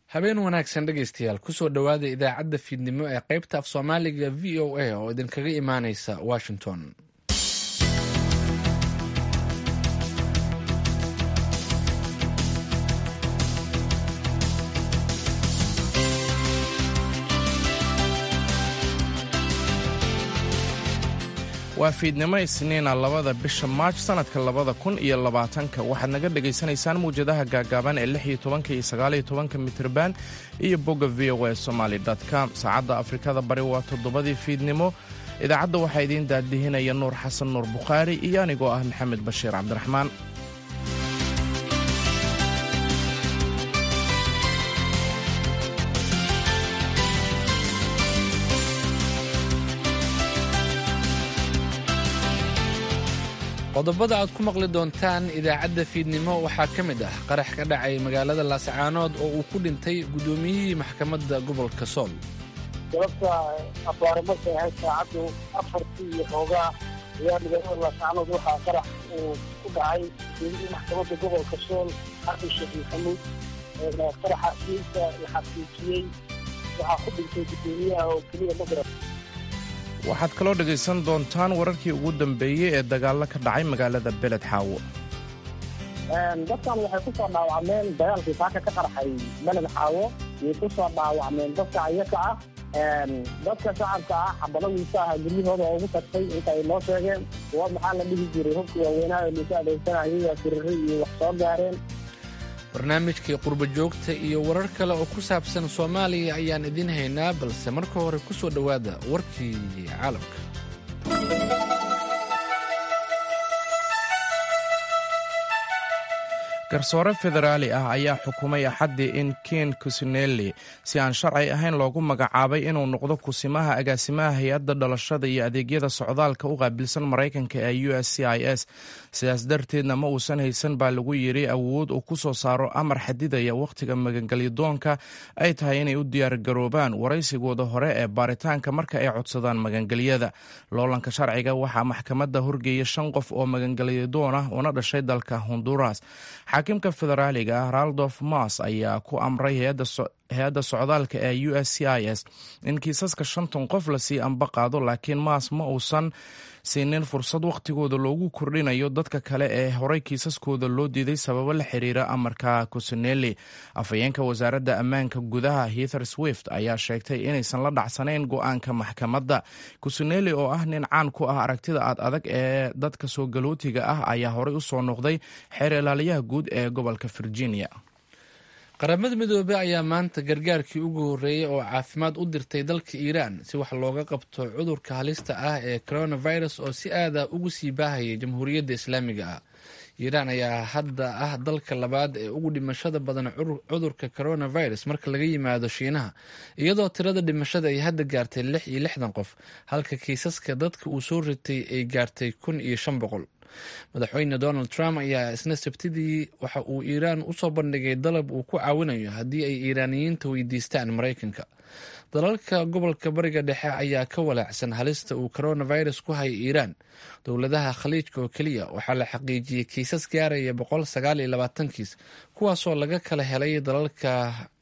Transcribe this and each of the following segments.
habeen wanaagsan dhegaystayaal kusoo dhowaada idaacadda fiidnimo ee qaybta af soomaaliga v o a oo idinkaga imaaneysa washington waa fiidnimo isniina labada bisha maaj sannadka labada kun iyo labaatanka waxaad naga dhegaysanaysaan mawjadaha gaagaaban ee lix iyo tobanka iyo sagaaliyo tobanka mitrban iyo bogga v o a somaali com saacadda afrikada bari waa toddobadii fiidnimo idaacadda waxaa idiin daadihinaya nuur xasan nuur bukhaari iyo anigoo ah maxamed bashiir cabdiraxmaan qodobada aad ku maqli doontaan idaacadda fiidnimo waxaa ka mid ah qarax ka dhacay magaalada laascaanood oo uu ku dhintay guddoomiyihii maxkamadda gobolka sool sababta abaare markay ahayd saacaddu afartii iyo xoogaa ayaa magaalada laascaanood waxaa qarax uu ku dhacay guddoomiyihii maxkamadda gobolka sool xasan sheekh maxamuud qaraxaasiinta la xaqiijiyey waxaa ku dhintay guddoomiyaha oo keliya magrab waxaad kaloo dhegaysan doontaan wararkii ugu dambeeyey ee dagaallo ka dhacay magaalada beled xaawo dadkan waxay ku soo dhaawacmeen dagaalkii saaka ka qarxay beled xaawo yay ku soo dhaawacmeen dadka ayaka ah dadka shacabka ah xabadadiisa ah guryahooda oo ugu tagtay inta ay noo sheegeen kuwa maxaa la dhihi jiray hubkii waaweynaha ee liisu adeegsanayay waa firiri iyo wax soo gaareen barnaamijkii qurbo joogta iyo warar kale oo ku saabsan soomaaliya ayaan idiin haynaa balse marka hore ku soo dhowaada warkii caalamka garsoore federaali ah ayaa xukumay axaddii in ken kusinelli si aan sharci ahayn loogu magacaabay inuu noqdo kusimaha agaasimaha hay-adda dhalashada iyo adeegyada socdaalka u qaabilsan maraykanka ee u s c i s sidaas darteedna ma uusan haysan baa lagu yidhi awood uu ku soo saaro amar xadidaya wakhtiga magangelyadoonka ay tahay inay u diyaargaroobaan waraysigooda hore ee baaritaanka marka ay codsadaan magangelyada loolanka sharciga waxaa maxkamadda horgeeya shan qof oo magangelyadoon ah una dhashay dalka honduras xaakimka federaaliga ah raldof mas ayaa ku amray hay-adda socdaalka ee u s c i s in kiisaska shantan qof lasii amba qaado laakiin maas ma uusan siinin fursad wakhtigooda loogu kordhinayo dadka kale ee horey kiisaskooda loo diiday sababo la xiriira amarka kusinelli afhayeenka wasaaradda ammaanka gudaha heather swift ayaa sheegtay inaysan la dhacsanayn go-aanka maxkamadda kusinelli oo ah nin caan ku ah aragtida aad adag ee dadka soo galootiga ah ayaa horey u soo noqday xeer ilaaliyaha guud ee gobolka virginia qaramada midoobey ayaa maanta gargaarkii ugu horreeyey oo caafimaad u dirtay dalka iiraan si wax looga qabto cudurka halista ah ee coronavirus oo si aada ugu sii baahayay jamhuuriyadda islaamiga ah iiraan ayaa hadda ah dalka labaad ee ugu dhimashada badan cudurka coronavirus marka laga yimaado shiinaha iyadoo tirada dhimashada ay hadda gaartay lix iyo lixdan qof halka kiisaska dadka uu soo ritay ay gaartay kun iyo shan boqol madaxweyne donald trump ayaa isna sabtidii waxa uu iiraan usoo bandhigay dalab uu ku caawinayo haddii ay iiraaniyiinta weydiistaan maraykanka dalalka gobolka bariga dhexe ayaa ka walaacsan halista uu coronavirus ku haya iiraan dowladaha khaliijka oo keliya waxaa la xaqiijiyey kiisas gaaraya boqol sagaal iyo labaatan kiis kuwaasoo laga kala helay dalalka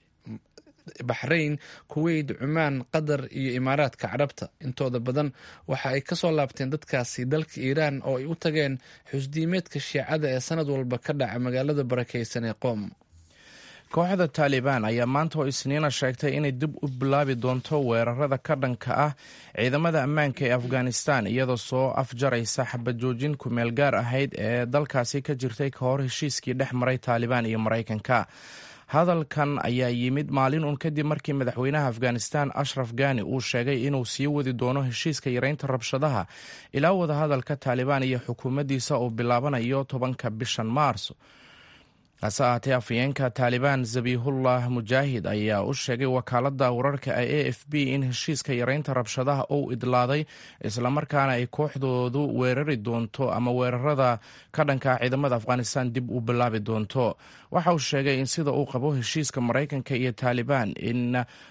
baxrayn kuweyt cumaan qatar iyo imaaraadka carabta intooda badan waxa ay kasoo laabteen dadkaasi dalka iiraan oo ay u tageen xusdiimeedka shiicada ee sanad walba ka dhaca magaalada barakeysan ee qoom kooxda taalibaan ayaa maanta oo isniina sheegtay inay dib u bilaabi doonto weerarada ka dhanka ah ciidamada ammaanka ee afghanistan iyadoo soo afjaraysa xabajoojin kumeel gaar ahayd ee dalkaasi ka jirtay ka hor heshiiskii dhex maray taalibaan iyo maraykanka hadalkan ayaa yimid maalin uun kadib markii madaxweynaha afghanistan ashraf gani uu sheegay inuu sii wadi doono heshiiska yareynta rabshadaha ilaa wadahadalka taalibaan iyo xukuumaddiisa uu bilaabanayo tobanka bishan maars hase ahaatee afhayeenka taalibaan zabihullah mujaahid ayaa u sheegay wakaaladda wararka a f b in heshiiska yareynta rabshadaha uu idlaaday islamarkaana ay kooxdoodu weerari doonto ama weerarada ka dhanka ciidamada afghanistan dib u bilaabi doonto waxa uu sheegay in sida uu qabo heshiiska maraykanka iyo taalibaan in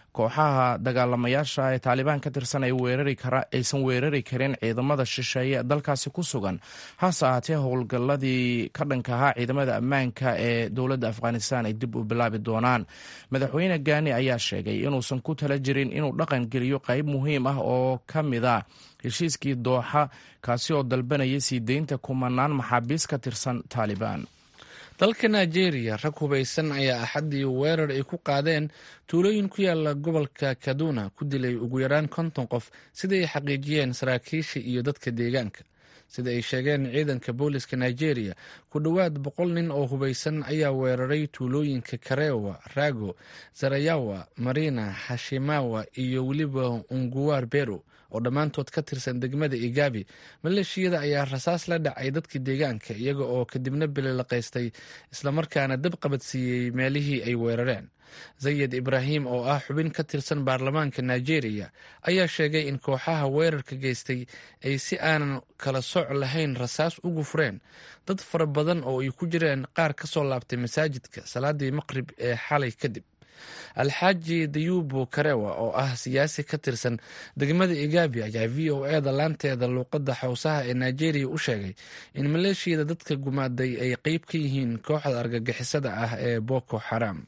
kooxaha dagaalamayaasha ee taalibaan ka tirsan aysan weerari karin ciidamada shisheeye dalkaasi ku sugan hase ahaatee howlgalladii ka dhanka ahaa ciidamada ammaanka ee dowladda afghanistan ay dib u bilaabi doonaan madaxweyne gaani ayaa sheegay inuusan ku tala jirin inuu dhaqan geliyo qayb muhiim ah oo ka mid a heshiiskii dooxa kaasi oo dalbanayay sii deynta kumanaan maxaabiis ka tirsan taalibaan dalka nigeria rag hubaysan ayaa axaddii weerar ay ku qaadeen tuulooyin ku yaala gobolka kaduna ku dilay ugu yaraan konton qof sida ay xaqiijiyeen saraakiisha iyo dadka deegaanka sida ay sheegeen ciidanka booliska nigeria ku dhowaad boqol nin oo hubaysan ayaa weeraray tuulooyinka karewa rago zarayawa marina hashimawa iyo weliba unguwar bero oo dhammaantood ka tirsan degmada igabi maleeshiyada ayaa rasaas la dhacay dadkii deegaanka iyaga oo kadibna bililaqaystay islamarkaana dab qabadsiiyey meelihii ay weerareen zayed ibraahim oo ah xubin ka tirsan baarlamaanka nigeria ayaa sheegay in kooxaha weerarka geystay ay si aanan kala soc lahayn rasaas ugu fureen dad fara badan oo ay ku jireen qaar ka soo laabtay masaajidka salaadii maqrib ee xalay kadib alxaaji dayubo karewa oo ah siyaasi ka tirsan degmada igabi ayaa v o e da laanteeda luuqadda xowsaha ee nigeria u sheegay in maleeshiyada dadka gumaaday ay qeyb ka yihiin kooxda argagixisada ah ee boko xaram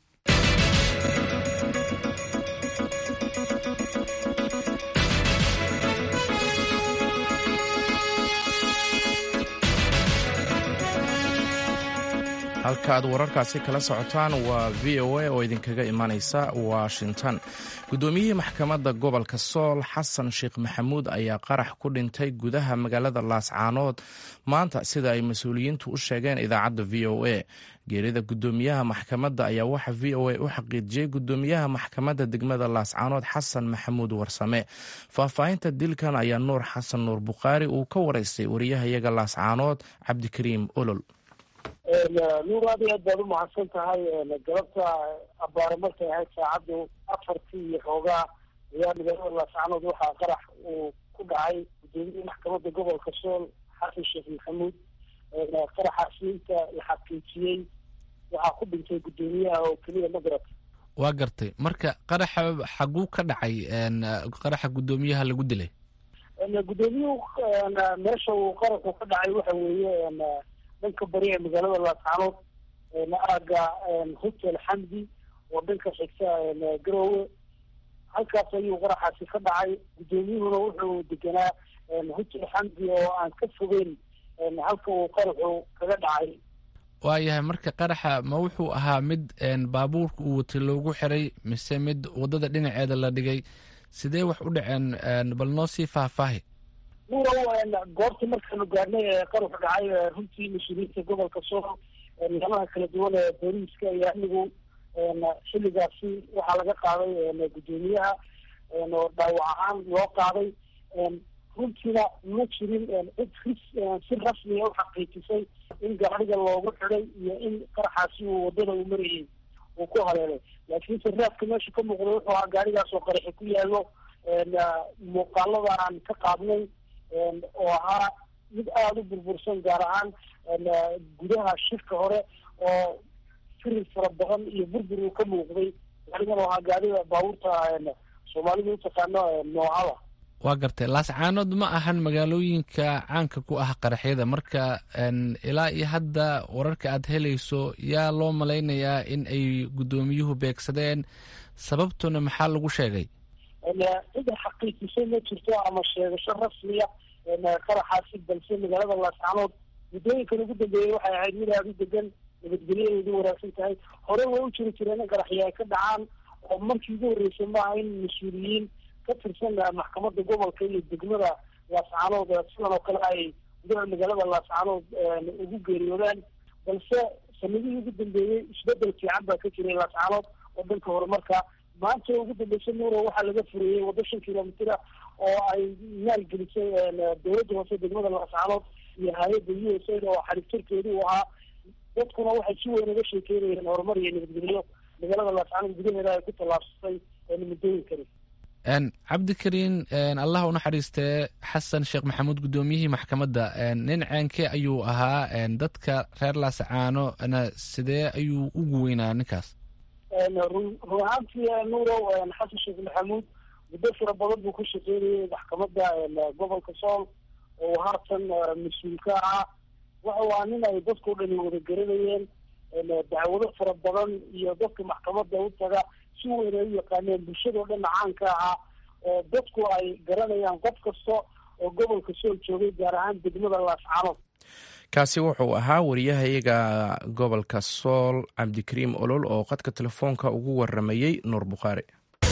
halka aad wararkaasi kala socotaan waa v o a oo idinkaga imanaysa washington guddoomiyihii maxkamadda gobolka sool xasan sheekh maxamuud ayaa qarax ku dhintay gudaha magaalada laascaanood maanta sida ay mas-uuliyiintu u sheegeen idaacadda v o a geerida guddoomiyaha maxkamadda ayaa waxa v o a u xaqiijiyey guddoomiyaha maxkamadda degmada laascaanood xasan maxamuud warsame faahfaahinta dilkan ayaa nuur xasan nuur bukhaari uu ka waraystay wariyahayaga laascaanood cabdikariim olol nuur aad iyo aad baad umahadsan tahay galabta abaare markay ahayd saacaddu afartii iyo xoogaa ayaa magaalada laascaanood waxaa qarax uu ku dhacay gudoomiyihii maxkamadda gobolka sool xasan sheekh maxamuud qaraxaasi inta la xaqiijiyey waxaa ku dhintay guddoomiyaha oo keliya magarat waa gartay marka qaraxa xaguu ka dhacay qaraxa guddoomiyaha lagu dilay guddoomiyuhu meesha uu qaraxu ka dhacay waxa weeye dhanka bari ee magaalada laascaanood aaga hotel xamdi oo dhanka xigta garowe halkaas ayuu qaraxaasi ka dhacay guddoomiyuhuna wuxuu deganaa hotel xamdi oo aan ka fogeyn halka uu qaraxu kaga dhacay waayahay marka qaraxa ma wuxuu ahaa mid baabuurka uu watay loogu xiray mise mid waddada dhinaceeda la dhigay sidee wax u dhaceen bal noo sii faahfaahi nuurow goobta markaanu gaadhnay ee qaruxu dhacay runtii mas-uuliyiinta gobolka sool nidaamaha kala duwan ee booliiska iyo amnigu xilligaasi waxaa laga qaaday guddoomiyaha oo dhaawac ahaan loo qaaday runtiina ma jirin cid ris si rasmiya u xaqiijisay in gaariga loogu xiday iyo in qaraxaasi uu waddada uu marayay uu ku haleelay laakiinse raadka meesha ka muuqda wuxuu ahaa gaarigaas oo qaraxi ku yaallo muuqaalada aan ka qaadnay oo ahaa mid aada u burbursan gaar ahaan gudaha shirka hore oo firir fara badan iyo burbur uu ka muuqday gaarigan oo ahaa gaarida baabuurta soomaalidu utaqaano noocada waa gartay laascaanood ma ahan magaalooyinka caanka ku ah qaraxyada marka ilaa iyo hadda wararka aad helayso yaa loo malaynayaa in ay guddoomiyuhu beegsadeen sababtuna maxaa lagu sheegay cida xaqiijisay ma jirto ama sheegasho rasmiya qaraxaasi balse magaalada laascaanood muddooyinkan ugu dambeeyey waxay ahayd mid aada u degan nabadgelyadeedu wanaagsan tahay hore way u jiri jireen in qaraxyo ay ka dhacaan oo markii ugu horreysay maaha in mas-uuliyiin ka tirsan maxkamadda gobolka iyo degmada laascaanood sidan oo kale ay gudaha magaalada laascaanood ugu geeriyoodaan balse sanadihii ugu dambeeyey isbedel fiican baa ka jiray laascaanood oo dhanka horumarka maanta ugu dambeysa nuuro waxaa laga fureeyey waddo shan kilomitr oo ay maalgelisay dowladda hoose degmada laascaanood iyo hay-adda u s a oo xariiftarkeedu uu ahaa dadkuna waxay si weyn uga sheekeynayeen horumar iyo nabadgelyo magaalada laascaanood gudaheeda ay ku tallaabsatay muddooyinkani cabdikariin allah u naxariistee xasan sheekh maxamuud guddoomiyihii maxkamadda nin ceenkee ayuu ahaa dadka reer laascaano sidee ayuu ugu weynaa ninkaas run run ahaantii nuurow xasan sheekh maxamuud muddo fara badan buu ka shaqeynayay maxkamadda gobolka sool oo haatan mas-uul ka ah waxa waa nin ay dadkao dhani wada garanayeen dacwado fara badan iyo dadka maxkamadda u taga si weyn ay u yaqaaneen bulshadao dhanna caanka ahaa oo dadku ay garanayaan qof kasta oo gobolka sool joogay gaar ahaan degmada laascanood kaasi wuxuu ahaa wariyahayaga gobolka sool cabdikariim olol oo qadka telefoonka ugu waramayey nuur bukhaari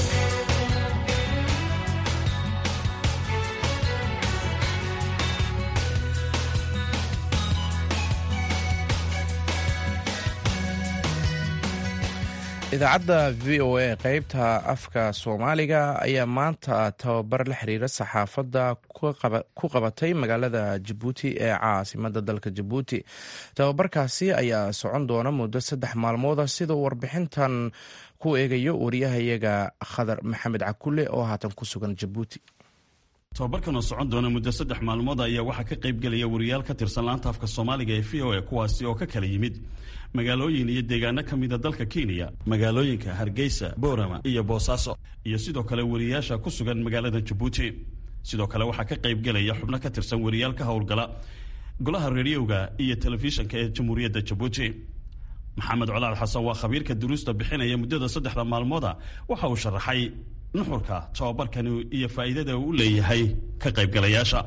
idaacadda v o a qeybta afka soomaaliga ayaa maanta tababar la xiriira saxaafadda ku qabatay magaalada jabuuti ee caasimada dalka jabuuti tababarkaasi ayaa socon doona muddo saddex maalmooda sida warbixintan ku eegayo wariyahayaga khadar maxamed cakule oo haatan ku sugan jabuuti tababarkan oo socon doona muddo saddex maalmood ayaa waxaa ka qaybgelaya wariyaal ka tirsan laanta afka soomaaliga ee v o a kuwaasi oo ka kala yimid magaalooyin iyo deegaano ka mida dalka kenya magaalooyinka hargeysa boorama iyo boosaaso iyo sidoo kale wariyaasha ku sugan magaalada jabuuti sidoo kale waxaa ka qaybgelaya xubno ka tirsan wariyaal ka howlgala golaha rediyoga iyo telefishinka ee jamhuuriyadda jabuuti maxamed colaal xasan waa khabiirka duruusta bixinaya muddada saddexda maalmooda waxa uu sharaxay nuxurka tababarkani iyo faa'iidada uu leeyahay ka qaybgalayaasha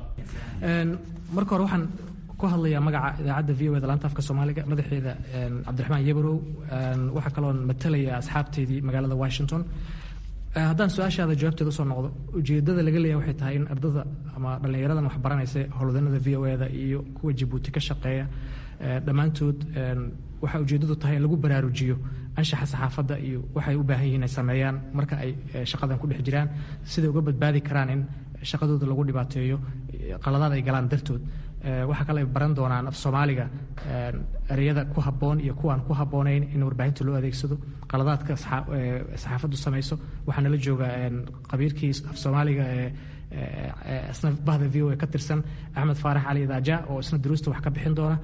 marka hore waxaan ku hadlayaa magaca idaacadda v o da laanta afka soomaaliga madaxeeda cabdiraxmaan yabarow waxaa kaloon matalaya asxaabteydii magaalada washington haddaan su-aashaada jawaabteeda usoo noqdo ujeedada laga leeyahay waxay tahay in ardada ama dhallinyaradan wax baranaysa howlwadanada v o da iyo kuwa jabuuti ka shaqeeya dhammaantood waxaa ujeedadu tahay in lagu baraarujiyo anshaxa saxaafadda iyo waxay u baahan yihiin ay sameeyaan marka ay shaqadan ku dhex jiraan siday uga badbaadi karaan in shaqadooda lagu dhibaateeyo qaladaad ay galaan dartood waxaa kale ay baran doonaan af soomaaliga ereyada ku habboon iyo kuwaan ku habboonayn in warbaahinta loo adeegsado qaladaadka saxaafaddu samayso waxaa nala jooga qabiirkii af soomaaliga ee isna bahda v o a ka tirsan axmed faarax cali daaja oo isna duruusta wax ka bixin doona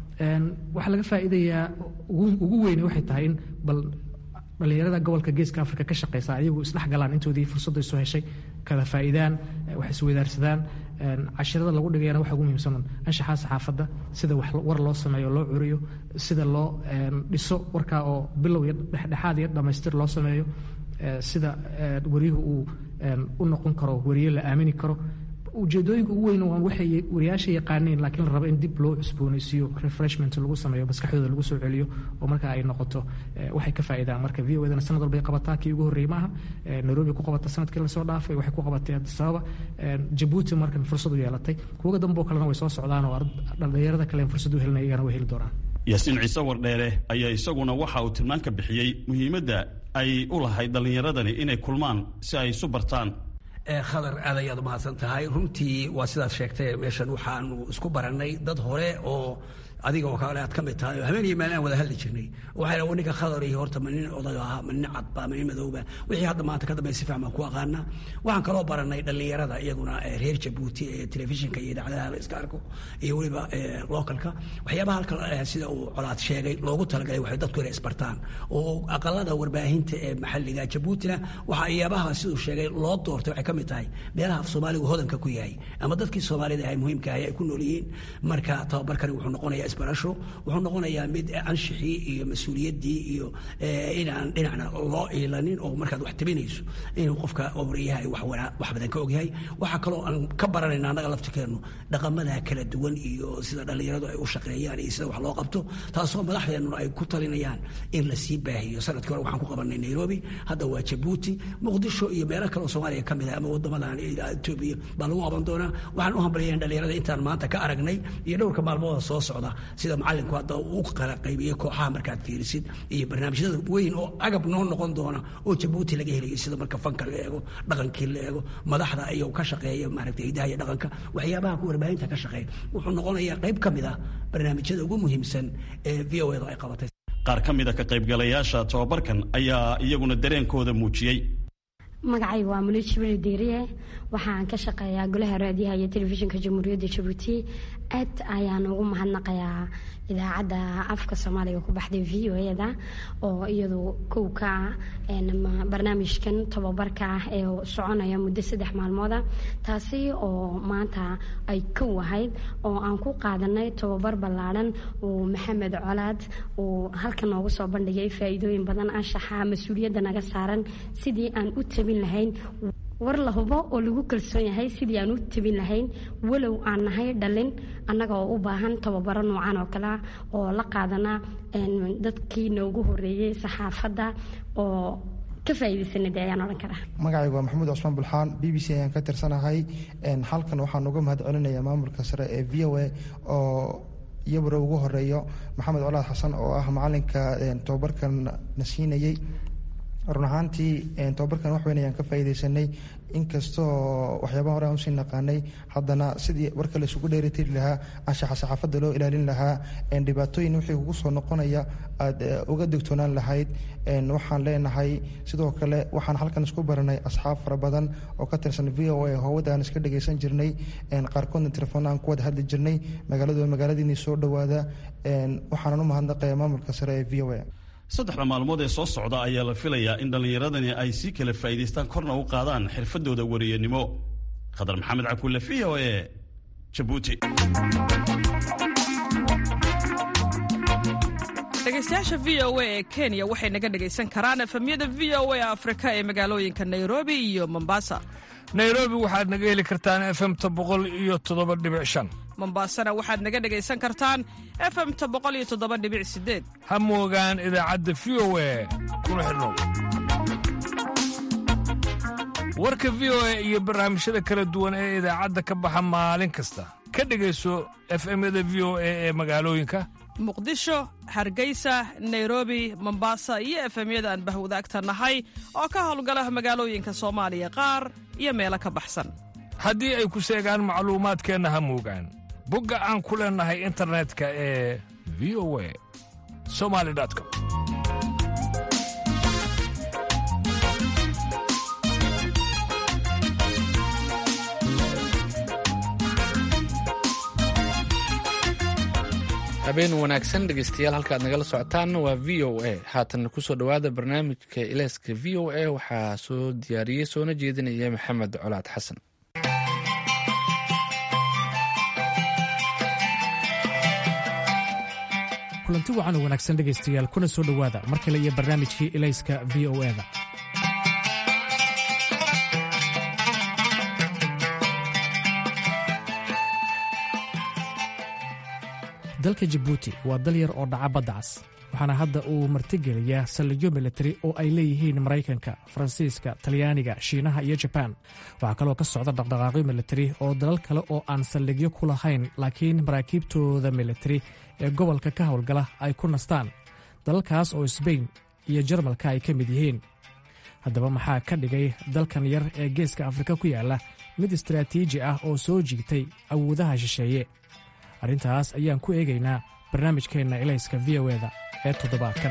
waxaa laga faa'iidayaa ugu weyne waxay tahay in bal dhallinyarada gobolka geeska africa ka shaqeysa ayagu isdhex galaan intoodii fursadda isu heshay kala faa'iidaan wax isweydaarsadaan cashirada lagu dhigayana waxa ugu muhiimsan anshaxaa saxaafadda sida war loo sameeyo loo curiyo sida loo dhiso warkaa oo bilow iyo dhexdhexaad iyo dhammaystir loo sameeyo sida wariyuhu uu u noqon karo wariye la aamini karo ujeedooyinka ugu weyn waan waxay wariyaasha yaqaaneen laakiin la rabo in dib loo cusboonaysiiyo refreshment lagu sameeyo maskaxdooda lagu soo celiyo oo marka ay noqoto waxay ka faa'iidaan marka v o dana sanad walbay qabataa kii ugu horreeyey maaha nairobi ku qabata sanadkii lasoo dhaafay waxay ku qabatay addis ababa jabuuti markan fursad u yeelatay kuwaga dambe oo kalena way soo socdaan oo dhallinyarada kale fursad u helinaya iyagana way heli doonaan yaasiin ciise wardheere ayaa isaguna waxa uu tilmaan ka bixiyey muhiimadda ay u lahayd dhallinyaradani inay kulmaan si ay isu bartaan khadar aad ayaad umahadsan tahay runtii waa sidaad sheegtay meeshan waxaanu isku barannay dad hore oo adiga oo kale aad ka mid tahay oo habeen iyo maalin aan wada hadli jirnay waxay dhaha ninka khadar iyo horta ma nin oday ahaa ma nin cadba ma nin madowba wixii hadda maanta ka dambe si fiican baan ku aqaana waxaan kaloo barannay dhallinyarada iyaguna reer jabuuti ee telefishinka iyo idaacadaha la iska arko iyo weliba localka waxyaabaha halkan sida uu colaad sheegay loogu talagalay waxay dadku inay isbartaan oo aqalada warbaahinta ee maxalliga jabuutina waxa iyaabaha siduu sheegay loo doortay waxay ka mid tahay meelaha af soomaaligu hodanka ku yahay ama dadkii soomaalida ahay muhiimka ahay ay ku nool yihiin marka tababarkani wuxuu noqonayaa isbarasho wuxuu noqonayaa mid anshixii iyo mas-uuliyaddii iyo inaan dhinacna loo iilanin oo markaad wax tabinayso inuu qofka wariyaha wax wax badan ka ogyahay waxaa kaloo aan ka baranayna annaga laftirkeennu dhaqamada kala duwan iyo sida dhallinyaradu ay u shaqeeyaan iyo sida wax loo qabto taasoo madaxdeennuna ay ku talinayaan in la sii baahiyo sanadkii hore waxaan ku qabanay nairobi hadda waa jabuuti muqdisho iyo meelo kale oo soomaaliya ka mid ah ama waddamadan etoobiya baa lagu qaban doonaa waxaan u hambalyayn dhallinyarada intaan maanta ka aragnay iyo dhowrka maalmooda soo socda sida macalinku hadda uu kala qaybiyey kooxaha markaad fiirisid iyo barnaamijyada weyn oo agab noo noqon doona oo jabuuti laga helayo sida marka fanka la eego dhaqankii la eego madaxda iyo ka shaqeeya maaragtay hidaha iyo dhaqanka waxyaabaha ku warbaahinta ka shaqeeya wuxuu noqonayaa qayb ka mid ah barnaamijyada ugu muhiimsan ee v o da ay qabatay qaar ka mid a ka qaybgalayaasha tababarkan ayaa iyaguna dareenkooda muujiyey magacaygu waa muliid jibriil diiriye waxaan ka shaqeeyaa golaha raadiyaha iyo telefishinka jamhuuriyadda jabuuti aad ayaan ugu mahadnaqayaa idaacadda afka soomaaliga ku baxday v o eda oo iyadu kow ka ah barnaamijkan tobabarka ah ee soconaya muddo saddex maalmooda taasi oo maanta ay kow ahayd oo aan ku qaadanay tobabar ballaadhan uu maxamed colaad uu halka noogu soo bandhigay faa-iidooyin badan anshaxa mas-uuliyadda naga saaran sidii aan u tabin lahayn war la hubo oo lagu kalsoon yahay sidii aan u tabin lahayn walow aan nahay dhalin annaga oo u baahan tababaro noocan oo kalea oo la qaadana dadkii noogu horeeyey saxaafadda oo ka faa'iidaysanade ayaan odhan karaa magacaygu waa maxamuud cusmaan bulxaan b b c ayaan ka tirsanahay halkan waxaan uga mahad celinayaa maamulka sare ee v o a oo iyabura ugu horeeyo maxamed colaad xasan oo ah macalinka tobabarkan na siinayey run ahaantii tobabarkan wax weyn ayaan ka faa'iidaysanay inkastoo waxyaabaha hore aan usii naqaanay haddana sidii warka la isugu dheeritiri lahaa anshaxa saxaafadda loo ilaalin lahaa dhibaatooyin wixii kugu soo noqonaya aada uga digtoonaan lahayd waxaan leenahay sidoo kale waxaan halkan isku baranay asxaab fara badan oo ka tirsan v o a howada aan iska dhagaysan jirnay qaarkoodna telefoon aan ku wada hadli jirnay magaaladu magaaladiinii soo dhowaada waxaanan u mahadnaqaya maamulka sare ee v o a saddexda maalmood ee soo socda ayaa la filayaa in dhallinyaradani ay sii kala faa'iidaystaan korna u qaadaan xirfadooda wariyanimo khadar maxamed cakulle v o e jabuuti dhegaystayaasha v o a ee kenya waxay naga dhegaysan karaan efemyada v o a afrika ee magaalooyinka nairobi iyo mombasa nairobi waxaad naga heli kartaan efemta boqol iyo toddoba dhibic shan mombasana waxaad naga dhegaysan kartaan efemta boqol iyo toddoba dhibic sideed ha moogaan idaacadda v o a kuna xidhnow warka v o a iyo barnaamijyada kala duwan ee idaacadda ka baxa maalin kasta ka dhegayso efemyada v o a ee magaalooyinka muqdisho hargeysa nairobi mombasa iyo efemyada aan bahwadaagta nahay oo ka howlgala magaalooyinka soomaaliya qaar iyo meelo ka baxsan haddii ay ku seegaan macluumaadkeenna ha moogaan bogga aan ku leennahay internetka ee v o a somali com habeen wanaagsan dhegeystayaal halkaad nagala socotaanna waa v o a haatan kusoo dhowaada barnaamijka ileyska v o a waxaa soo diyaariyey soona jeedinaya maxamed colaad xasan kulanti wacan oo wanaagsan dhegaystayaal kuna soo dhowaada mar kale iyo barnaamijkii ilayska v o eda dalka jabuuti waa dal yar oo dhaca badda cas waxaana hadda uu martigeliyaa saldhigyo militari oo ay leeyihiin maraykanka faransiiska talyaaniga shiinaha iyo jabaan waxaa kaloo ka socda dhaqdhaqaaqyo militari oo dalal kale oo aan saldhigyo ku lahayn laakiin maraakiibtooda militari ee gobolka ka howlgala ay ku nastaan dalalkaas oo sbain iyo jarmalka ay ka mid yihiin haddaba maxaa ka dhigay dalkan yar ee geeska afrika ku yaalla mid istaraatiiji ah oo soo jiigtay awoodaha shisheeye arrintaas ayaan ku eegaynaa barnaamijkeenna ilayska v o eda ee toddobaadkan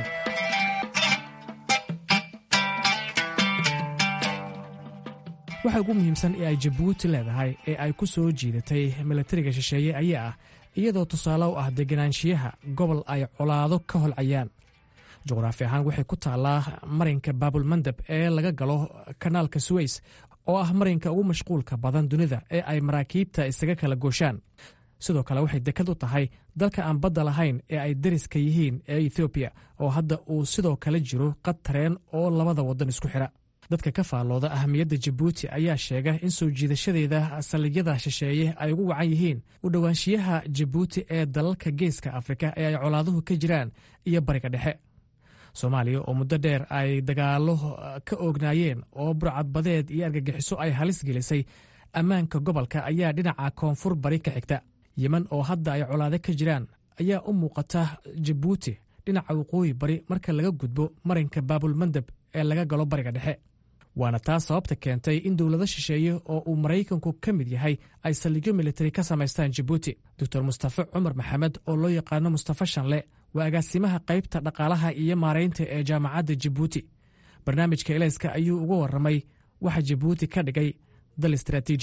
waxa ugu muhiimsan ee ay jabuuti leedahay ee ay ku soo jiidatay milatariga shisheeye ayaa ah iyadoo tusaale u ah deganaanshiyaha gobol ay colaado ka holcayaan juqraafi ahaan waxay ku taallaa marinka baabulmandab ee laga galo kanaalka suweys oo ah marinka ugu mashquulka badan dunida ee ay maraakiibta isaga kala gooshaan sidoo kale waxay dekad u tahay dalka aan badda lahayn ee ay dariska yihiin ee ethoobiya oo hadda uu sidoo kale jiro qad tareen oo labada waddan isku xidha dadka ka faallooda ahamiyadda jabuuti ayaa sheega in soo jiidashadeeda saldhigyada shisheeye ay ugu wacan yihiin u dhowaanshiyaha jabuuti ee dalalka geeska afrika ee ay colaaduhu ka jiraan iyo bariga dhexe soomaaliya oo muddo dheer ay dagaallo ka oognaayeen oo burcadbadeed iyo argagixiso ay halis gelisay ammaanka gobolka ayaa dhinaca koonfur bari ka xigta yemen oo hadda ay colaado ka jiraan ayaa u muuqata jabuuti dhinaca waqooyi bari marka laga gudbo marinka baabulmandab ee laga galo bariga dhexe waana taas sababta keentay in dowlado shisheeye oo uu maraykanku ka mid yahay ay saldhigyo militari ka samaystaan jabuuti doctor mustafe cumar maxamed oo loo yaqaano mustafe shanle waa agaasimaha qaybta dhaqaalaha iyo maaraynta ee jaamacadda jabuuti barnaamijka elayska ayuu uga warramay waxa jabuuti ka dhigay dal istaraatiiji ah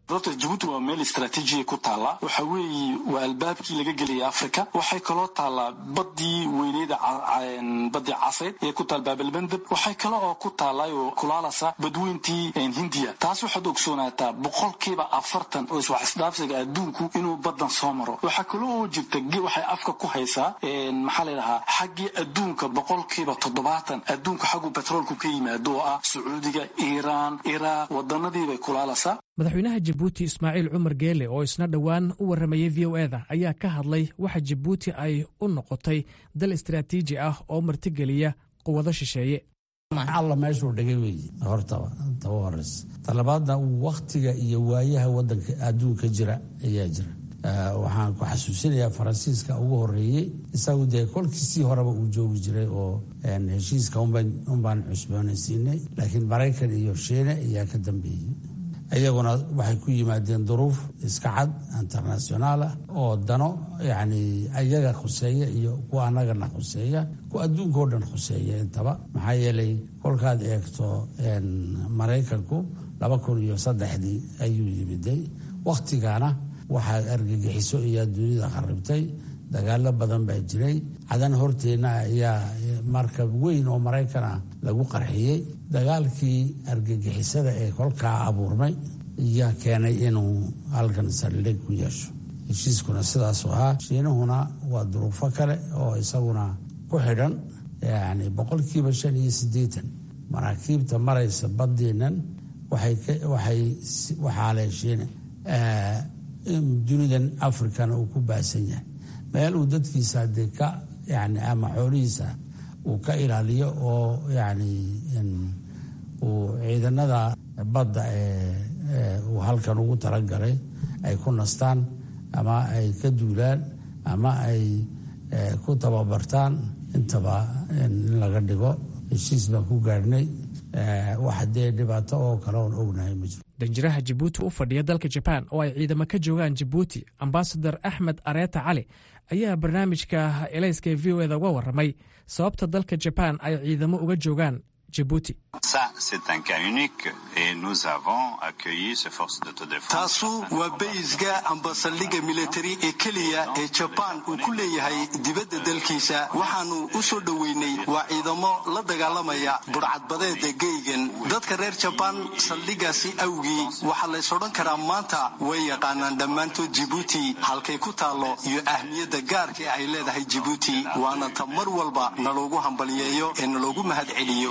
horta jabuuti waa meel istraatiijiya ku taalla waxa weeye waa albaabkii laga gelaya africa waxay kaloo taallaa badii weyneyda badii caseyd ee ku taal baabalbandab waxay kale oo ku taallay oo kulaalasa badweyntii hindiya taas waxaad ogsoonaataa boqolkiiba afartan oo iswax isdhaafsiga adduunku inuu badan soo maro waxaa kaloo oo jirta waxay afka ku haysaa maxaa layidhahaa xaggii adduunka boqolkiiba toddobaatan adduunka xaggu betroolku ka yimaado oo ah sacuudiga iiraan iraaq wadanadiibay kulaalasaa madaxweynaha jabuuti ismaaciil cumar geele oo isna dhowaan u warramayey v o eda ayaa ka hadlay waxa jabuuti ay u noqotay dal istaraatiiji ah oo martigeliya quwado shisheeye alla meeshuu dhigay weeye hortaba taba horeysa talabaadna wakhtiga iyo waayaha wadanka adduunka jira ayaa jira waxaan ku xasuusinayaa faransiiska ugu horeeyey isagu dee kolkiisii horeba uu joogi jiray oo heshiiska unbaan cusboonaysiinay laakiin maraykan iyo shiine ayaa ka dambeeyey iyaguna waxay ku yimaadeen duruuf iska cad internationaalah oo dano yani ayaga khuseeya iyo kuwa annagana khuseeya kuwa adduunkao dhan khuseeya intaba maxaa yeelay kolkaad eegto maraykanku laba kun iyo saddexdii ayuu yimiday wakhtigana waxaa argagixiso ayaa dunida kharibtay dagaalo badan baa jiray cadan horteenna ayaa markab weyn oo maraykan ah lagu qarxiyey dagaalkii argagixisada ee kolkaa abuurmay ayaa keenay inuu halkan saldhig ku yeesho heshiiskuna sidaasu ahaa shiinahuna waa duruufo kale oo isaguna ku xidhan yani boqolkiiba shan iyo siddeetan maraakiibta maraysa badeennan waxaa leh shiine dunidan africana uu ku baasan yahay meel uu dadkiisa dee ka yani ama xoolihiisa uu ka ilaaliyo oo yani uu ciidanada badda ee uu halkan ugu talagalay ay ku nastaan ama ay ka duulaan ama ay ku tababartaan intaba in laga dhigo heshiis baan ku gaadhnay wax dee dhibaato oo kale oon ognahay ma jiro danjiraha jabuuti u fadhiya dalka jabaan oo ay ciidamo ka joogaan jabuuti ambasador axmed areeta cali ayaa barnaamijka elayska ee v o eda uga warramay sababta dalka jabaan ay ciidamo uga joogaan jabuuti taasu waa baysga amba saldhigga militari ee keliya ee jabaan uu ku leeyahay dibadda dalkiisa waxaannu u soo dhoweynay waa ciidamo la dagaalamaya budhcadbadeeda geygan dadka reer jabaan saldhiggaasi awgii waxaa lays odhan karaa maanta way yaqaanaan dhammaantood jibuuti halkay ku taallo iyo ahmiyadda gaarka ay leedahay jibuuti waana ta mar walba naloogu hambaliyeeyo ee naloogu mahad celiyo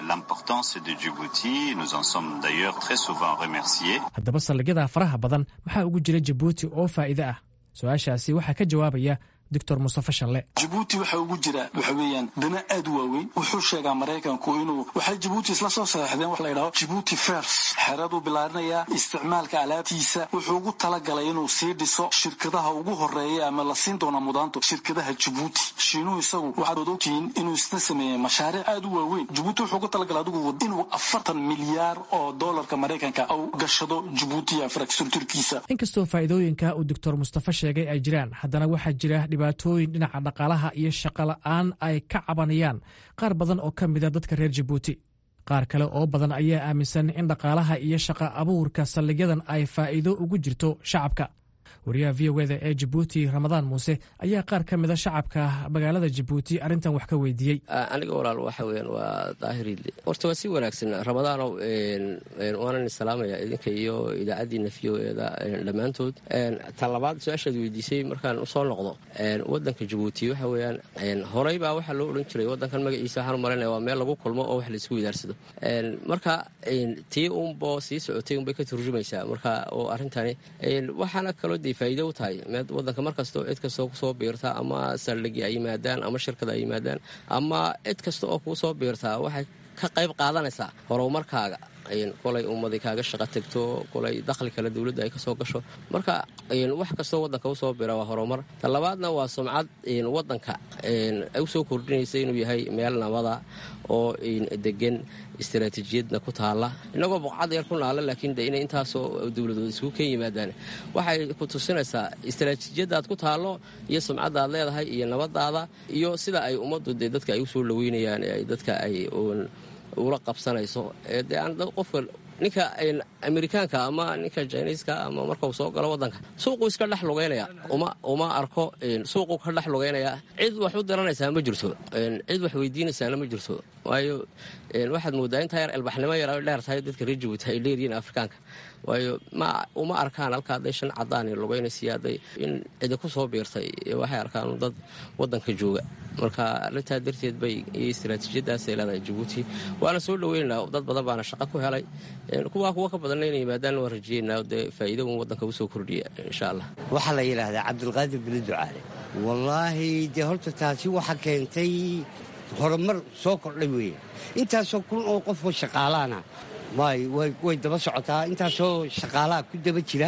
haddaba saldhigyada faraha badan maxaa ugu jira jabuuti oo faa'iide ah su-aashaasi waxaa ka jawaabaya doctor mustafe shalle jabuuti waxa ugu jira waxa weeyaan dana aad u waaweyn wuxuu sheegaa maraykanku inuu waxay jabuuti isla soo saxeexdeen wax la yidhaho jabuuti fers xeraduu bilaarinayaa isticmaalka alaabtiisa wuxuu ugu talagalay inuu sii dhiso shirkadaha ugu horeeya ama la siin doona mudaanto shirkadaha jabuuti shiinuhu isagu waxaad ogtihiin inuu isna sameeyey mashaariic aad u waaweyn jabuuti wuxuu ugu talagalay adigu inuu afartan milyaar oo doolarka maraykanka u gashado jabuuti infrastructurkiisa inkastoo faa'iidooyinka uu doctor mustafe sheegay ay jiraan haddana waxaa jira dhibaatooyin dhinaca dhaqaalaha iyo shaqo la'aan ay ka cabanayaan qaar badan oo ka mida dadka reer jabuuti qaar kale oo badan ayaa aaminsan in dhaqaalaha iyo shaqa abuurka saldhigyadan ay faa'iido ugu jirto shacabka wariyaha v o eda ee jabuuti ramadaan muuse ayaa qaar ka mida shacabka magaalada jabuuti arrintan wax ka weydiiyey aniga walaal waxa weyaan waa daahiriidle horta waa si wanaagsan ramadaanow waanan salaamaya idinka iyo idaacaddiina v o eda dhammaantood tan labaad su-aashaad weydiisay markaan usoo noqdo wadanka jabuuti waxa weyaan horey baa waxaa loo odhan jiray wadankan magaciisa waxaan umalanaya waa meel lagu kulmo oo wax laisku widaarsado marka tii unbo sii socotay unbay ka turjumaysaa marka oo arrintani waxaana kaloo de faa'iido u tahay wadanka mar kastoo cid kastoo kusoo biirta ama saldhigi ay yimaadaan ama shirkada ay yimaadaan ama cid kasta oo kuu soo biirtaa waxay ka qayb qaadanaysaa horumarkaaga kolay ummadi kaaga shaqo tegto kolay dakhli kale dowladda ay kasoo gasho marka wax kastoo wadanka usoo bira waa horumar ta labaadna waa sumcad wadanka usoo kordhinaysa inuu yahay meel nabada oo degan istaraatiijiyadna ku taala inagoo boqcad yar ku naala laakiin de inay intaasoo dowladood isugu ken yimaadaan waxay ku tusinaysaa istaraatiijiyadda aad ku taallo iyo sumcadda aad leedahay iyo nabadaada iyo sida ay ummaddu dee dadka ay usoo dhaweynayaan dadka ay ula qabsanayso dee aan qofka ninka amerikaanka ama ninka jiniiska ama markau soo galo wadanka suuquu iska dhex lugaynaya uma arko suuquu ka dhex lugaynaya cid wax u diranaysaa ma jirto cid wax weydiinaysaana ma jirto waayo waxaad moodaa intaa yar elbaxnimo yar ay dheer tahay dadka reer jabuuti ay dheeryihiin afrikaanka waayo ma uma arkaan halka hadday shan cadaan lugaynaysiy hadday in cidi ku soo biirtay waxay arkaan dad wadanka jooga marka arrintaa darteed bay iyo istaraatiijiyadaasay leedahay jabuuti waana soo dhoweynaynaa dad badan baana shaqo ku helay kuwaa kuwa ka badanna inay yimaadaan waan rajeynaa dee faa'iido un waddanka usoo kordhiya insha allah waxaa la yidhaahdaa cabdulqaadir bini ducaale wallaahi dee horta taasi waxa keentay horumar soo kordhay weeye intaasoo kun oo qofoo shaqaalaana way daba socotaa intaasoo shaqaalaha ku daba jira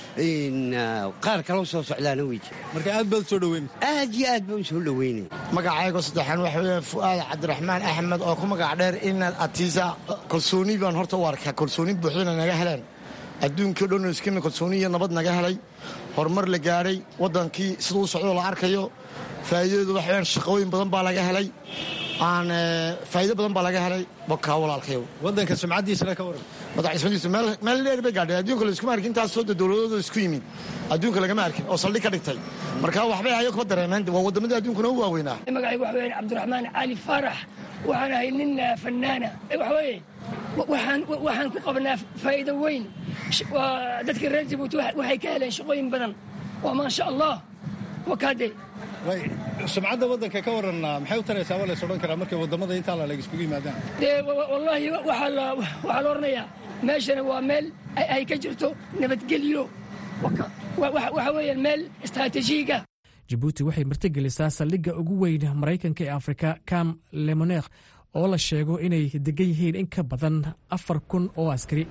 qaar kaloo soo socdaana wey jira marka aad baad soo dhoweyn aad iyo aad baan soo dhoweynay magacaygo saddexaan waxa weeye fu'aad cabdiraxmaan axmed oo ku magac dheer inaad atiisa kalsooni baan horta u arkaa kalsooni buuxdana naga heleen adduunkii o dhan iskina kalsooni iyo nabad naga helay horumar la gaadhay waddankii siduu u socdoo la arkayo faa'iidadeedu waxa weyaan shaqooyin badan baa laga helay aan faa'iido badan baa laga helay bokaa walaalkayow waddanka sumcaddiisana ka waran madaxismadiisu meel dheer bay gaadhay adduunka layskuma arkin intaasoo de dowladooda isku yimid adduunka lagama arkin oo saldhig ka dhigtay marka waxbay ayo kaba dareemeen waa waddamadii adduunkuna u waaweynaa magacaygu waxa weyaan cabdiraxmaan cali faarax waxaan ahay nin fannaana waxa weeye waxaan ku qabnaa faa'iido weyn dadka reer jabuuti waxay ka heleen shaqooyin badan waa maasha allah wakaade sumcadda waddanka ka waran maxay u taraysaa waa lays odhan karaa markay waddamada intaa laleg iskugu yimaadaan dee wallaahi waxaa la odhanayaa meeshana waa meel ay ka jirto nabadgelyo waxa weeyaan meel istaraatiijiyiga jabuuti waxay martigelisaa saldhigga ugu weyn maraykanka ee afrika cam lemoneekh oo la sheego inay degan yihiin in ka badan afar kun oo askari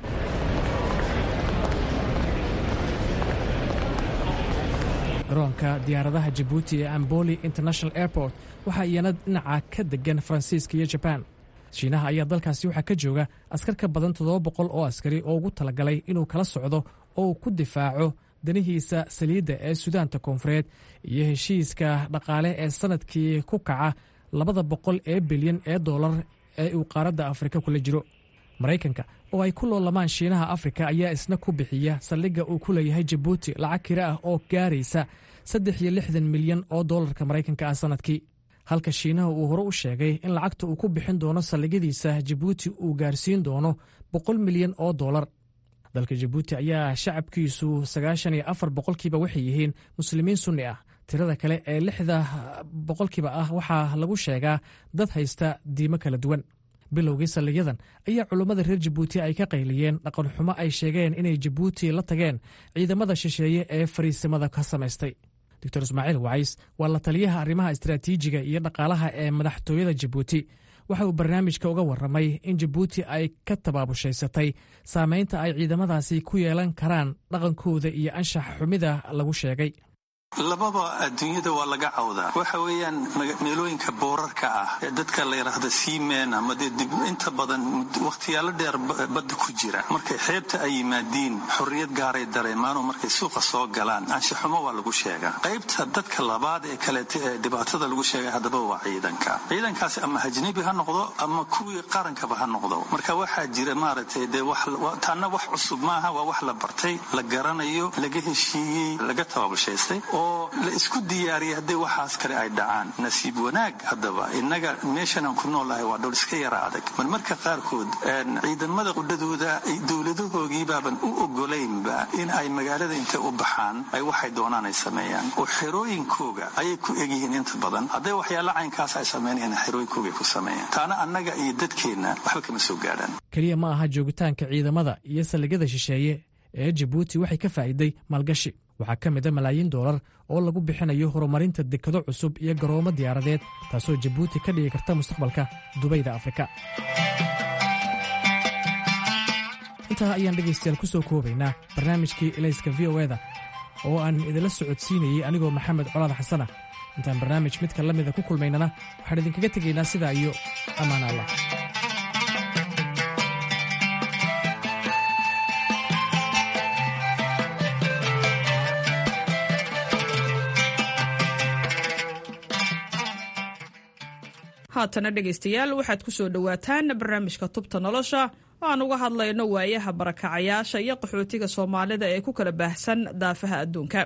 garoonka diyaaradaha jabuuti ee amboli international airport waxaa iyana dhinaca ka degan faransiiska iyo jabaan shiinaha ayaa dalkaasi waxaa ka jooga askar ka badan toddoba boqol oo askari oo ugu talagalay inuu kala socdo oo uu ku difaaco danihiisa saliidda ee sudaanta koonfureed iyo heshiiska dhaqaale ee sannadkii ku kaca labada boqol ee bilyan ee dollar ee uu qaaradda afrika kula jiro maraykanka oo ay ku loolamaan shiinaha afrika ayaa isna ku bixiya saldhigga uu ku leeyahay jabuuti lacag kira ah oo gaaraysa saddex iyo lixdan milyan oo dollarka maraykanka ah sannadkii halka shiinaha uu hore u sheegay in lacagta uu ku bixin doono saldhigyadiisa jabuuti uu gaarsiin doono boqol milyan oo dollar dalka jabuuti ayaa shacabkiisu sagaashan iyo afar boqolkiiba waxay yihiin muslimiin sunni ah tirada kale ee lixda boqolkiiba ah waxaa lagu sheegaa dad haysta diimo kala duwan bilowgii saldhigyadan ayaa culummada reer jabuuti ay ka qayliyeen dhaqanxumo ay sheegeen inay jabuuti la tageen ciidamada shisheeye ee fariisimada ka samaystay doctor ismaaciil wacays waa la taliyaha arrimaha istaraatiijiga iyo dhaqaalaha ee madaxtooyada jabuuti waxa uu barnaamijka uga warramay in jabuuti ay ka tabaabushhaysatay saamaynta ay ciidamadaasi ku yeelan karaan dhaqankooda iyo anshax xumida lagu sheegay lababa adduunyada waa laga cawdaa waxa weeyaan meelooyinka boorarka ah ee dadka la yidhaahda seamen ama dee dib inta badan wakhtiyaalo dheer badda ku jira markay xeebta ay yimaadiin xorriyad gaaray dareemaanoo markay suuqa soo galaan anshaxumo waa lagu sheegaa qaybta dadka labaad ee kaleeta ee dhibaatada lagu sheegay haddaba waa ciidanka ciidankaasi ama hajnabi ha noqdo ama kuwii qarankaba ha noqdo marka waxaa jira maaragtay dee taana wax cusub maaha waa wax la bartay la garanayo laga heshiiyey laga tababushaystay oo la isku diyaariyay haddii waxaas kale ay dhacaan nasiib wanaag haddaba innaga meeshanaan ku noolahay waa dhowr iska yara adag marmarka qaarkood ciidamada qudhadooda dowladahoogiibaaban u ogolaynba in ay magaalada intay u baxaan ay waxay doonaan ay sameeyaan oo xerooyinkooga ayay ku egyihiin inta badan hadday waxyaala caynkaas ay sameynayaan xerooyinkooga ku sameeyaan taana annaga iyo dadkeenna waxba kama soo gaadhaan keliya ma aha joogitaanka ciidamada iyo saldhigyada shisheeye ee jabuuti waxay ka faa'iiday maalgashi waxaa ka mid a malaayiin doolar oo lagu bixinayo horumarinta dekado cusub iyo garoomo diyaaradeed taasoo jabuuti ka dhigi karta mustaqbalka dubayda afrika intaa ayaan dhegaystayaal ku soo koobaynaa barnaamijkii elayska v o eda oo aan idinla socodsiinayey anigoo maxamed colaad xasana intaan barnaamij midka la mida ku kulmaynana waxaan idinkaga tegaynaa sidaa iyo ammaan allah haatana dhegaystayaal waxaad ku soo dhowaataan barnaamijka tubta nolosha oo aan uga hadlayno waayaha barakacayaasha iyo qaxootiga soomaalida ee ku kala baahsan daafaha adduunka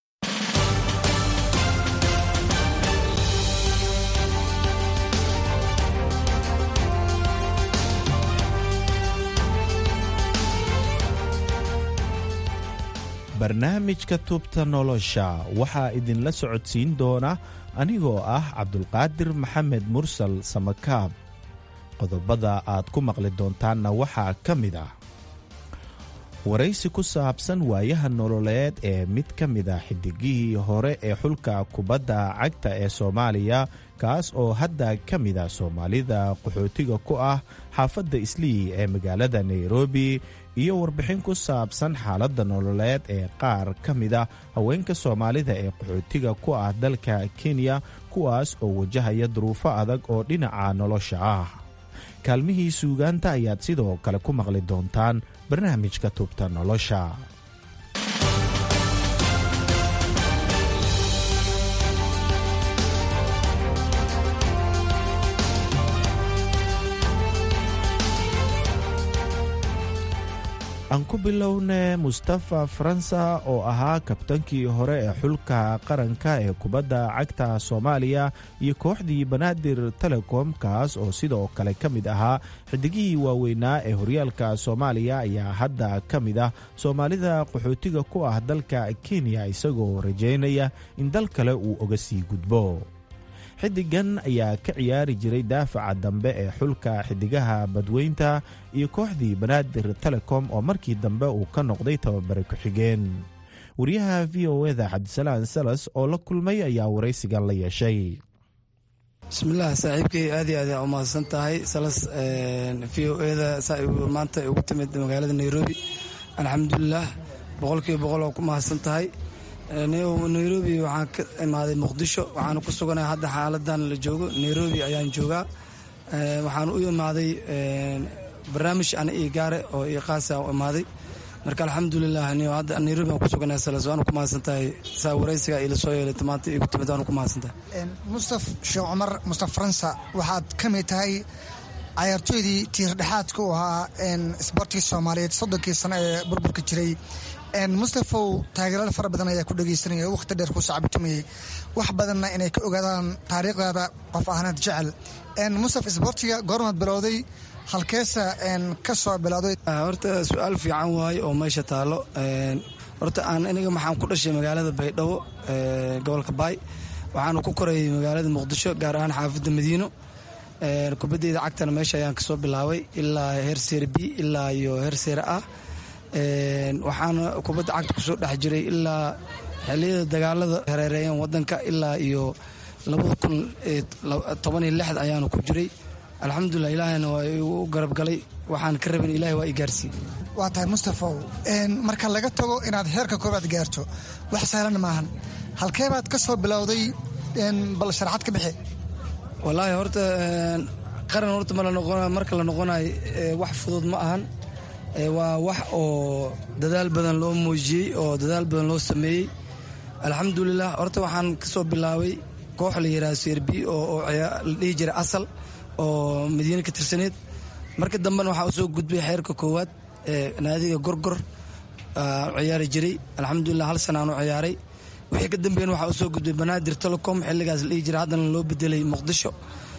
barnaamijka tubta nolosha waxaa idinla socodsiin doona anigoo ah cabdulqaadir maxamed mursal samakaab qodobada aad ku maqli doontaanna waxaa ka mid ah waraysi ku saabsan waayaha nololeed ee mid ka mid a xidigihii hore ee xulka kubadda cagta ee soomaaliya kaas oo hadda ka mid a soomaalida qaxootiga ku ah xaafadda islii ee magaalada nairobi iyo warbixin ku saabsan xaaladda nololeed ee qaar ka mid a haweenka soomaalida ee qaxootiga ku ah dalka kenya kuwaas oo wajahaya duruufo adag oo dhinaca nolosha ah kaalmihii suugaanta ayaad sidoo kale ku maqli doontaan barnaamijka tubta nolosha aan ku bilowne mustafa faransa oo ahaa kabtankii hore ee xulka qaranka ee kubadda cagta soomaaliya iyo kooxdii banaadir telecom kaas oo sidoo kale ka mid ahaa xidigihii waaweynaa ee horyaalka soomaaliya ayaa hadda ka mid ah soomaalida qaxootiga ku ah dalka kenya isagoo rajaynaya in dal kale uu oga sii gudbo xidigan ayaa ka ciyaari jiray daafaca dambe ee xulka xidigaha badweynta iyo kooxdii banaadir telecom oo markii dambe uu ka noqday tababare ku-xigeen wariyaha v o eda cabdisalaan salas oo la kulmay ayaa waraysigan la yeeshay bismillaah saaxiibkay aad iyo aad aa umahadsan tahay salas v o eda saa maanta ugu timid magaalada nairobi alxamdulilah boqolkiiba boqol oo ku mahadsan tahay nairobi waxaan ka imaaday muqdisho waxaana ku suganahay hadda xaaladan la joogo nairobi ayaan joogaa waxaan u imaaday barnaamij ana ii gaare oo ii qaasa u imaaday marka alxamdulilah hadda nairobi aan ku suganahay salas waana ku mahadsan tahay saa waraysiga ila soo yeelay maanta igu timid waana ku mahadsan tahay mustaf sheekh cumar mustaf faransa waxaad ka mid tahay cayaartooydii tiirdhexaadka u ahaa isboortigii soomaaliyeed soddonkii sano ee burburka jiray mustafow taageeraal fara badan ayaa ku dhegaysanaya oo wakhti dheer ku sacabitumayay wax badanna inay ka ogaadaan taariikhdaada qof ahnaad jecel mustaf isboortiga goormaad bilowday halkeesa ka soo bilowday horta su-aal fiican waaye oo meesha taalo horta aan aniga maxaan ku dhashay magaalada baydhabo gobolka baay waxaana ku korayay magaalada muqdisho gaar ahaan xaafadda madiino kubadeyda cagtana meesha ayaan kasoo bilaabay ilaa heer seere b ilaa iyo heer seere ah waxaana kubadda cagta kusoo dhex jiray ilaa xiliyada dagaalada hareereeyeen wadanka ilaa iyo labada kun tobaniyo lixda ayaana ku jiray alxamdulilah ilaahayna waa igu garab galay waxaan ka rabin ilahay waa i gaarsiiye waa tahay mustafow marka laga tago inaad heerka koobaad gaarto wax sahlan maahan halkeebaad ka soo bilowday bal sharaxad ka bixi wallaahi horta qaran horta marka la noqonayo wax fudud ma ahan waa wax oo dadaal badan loo muujiyey oo dadaal badan loo sameeyey alxamdulilah horta waxaan kasoo bilaabay koox la yidhaha serbi oo la dhihi jiray asal oo madiine ka tirsaneed marka dambena waxaa usoo gudbay xeerka koowaad naadiga gorgor ciyaari jiray alxamdulilah hal sana aan u ciyaaray wixii ka dambeeyna waxaa usoo gudbay banaadir telecom xilligaas la dhihi jiray haddana loo bedelay muqdisho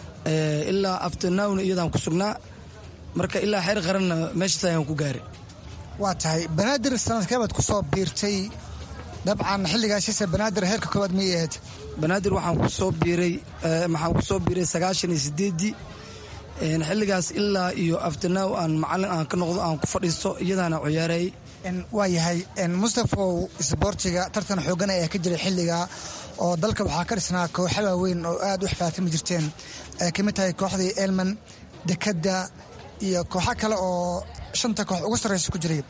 ilaa afternown iyadaan ku sugnaa marka ilaa xeer qaranna meeshaas ayaan ku gaaray waa tahay banaadir sanadkeebaad ku soo biirtay dabcan xilligaasise banaadir heerka koowaad miyay ahayd banaadir waxaan ku soo biiray waxaan ku soo biiray sagaashan iyo sideeddii xilligaas ilaa iyo afternow aan macallin aan ka noqdo aan ku fadhiisto iyadaana ciyaarayay waa yahay mustafow isboortiga tartan xoogan ayaa ka jiray xilliga oo dalka waxaa ka dhisnaa kooxa waaweyn oo aad u xifaatimi jirteen ay ka mid tahay kooxdii elman dekadda iyo kooxo kale oo shanta koox ugu sarraysa ku jiray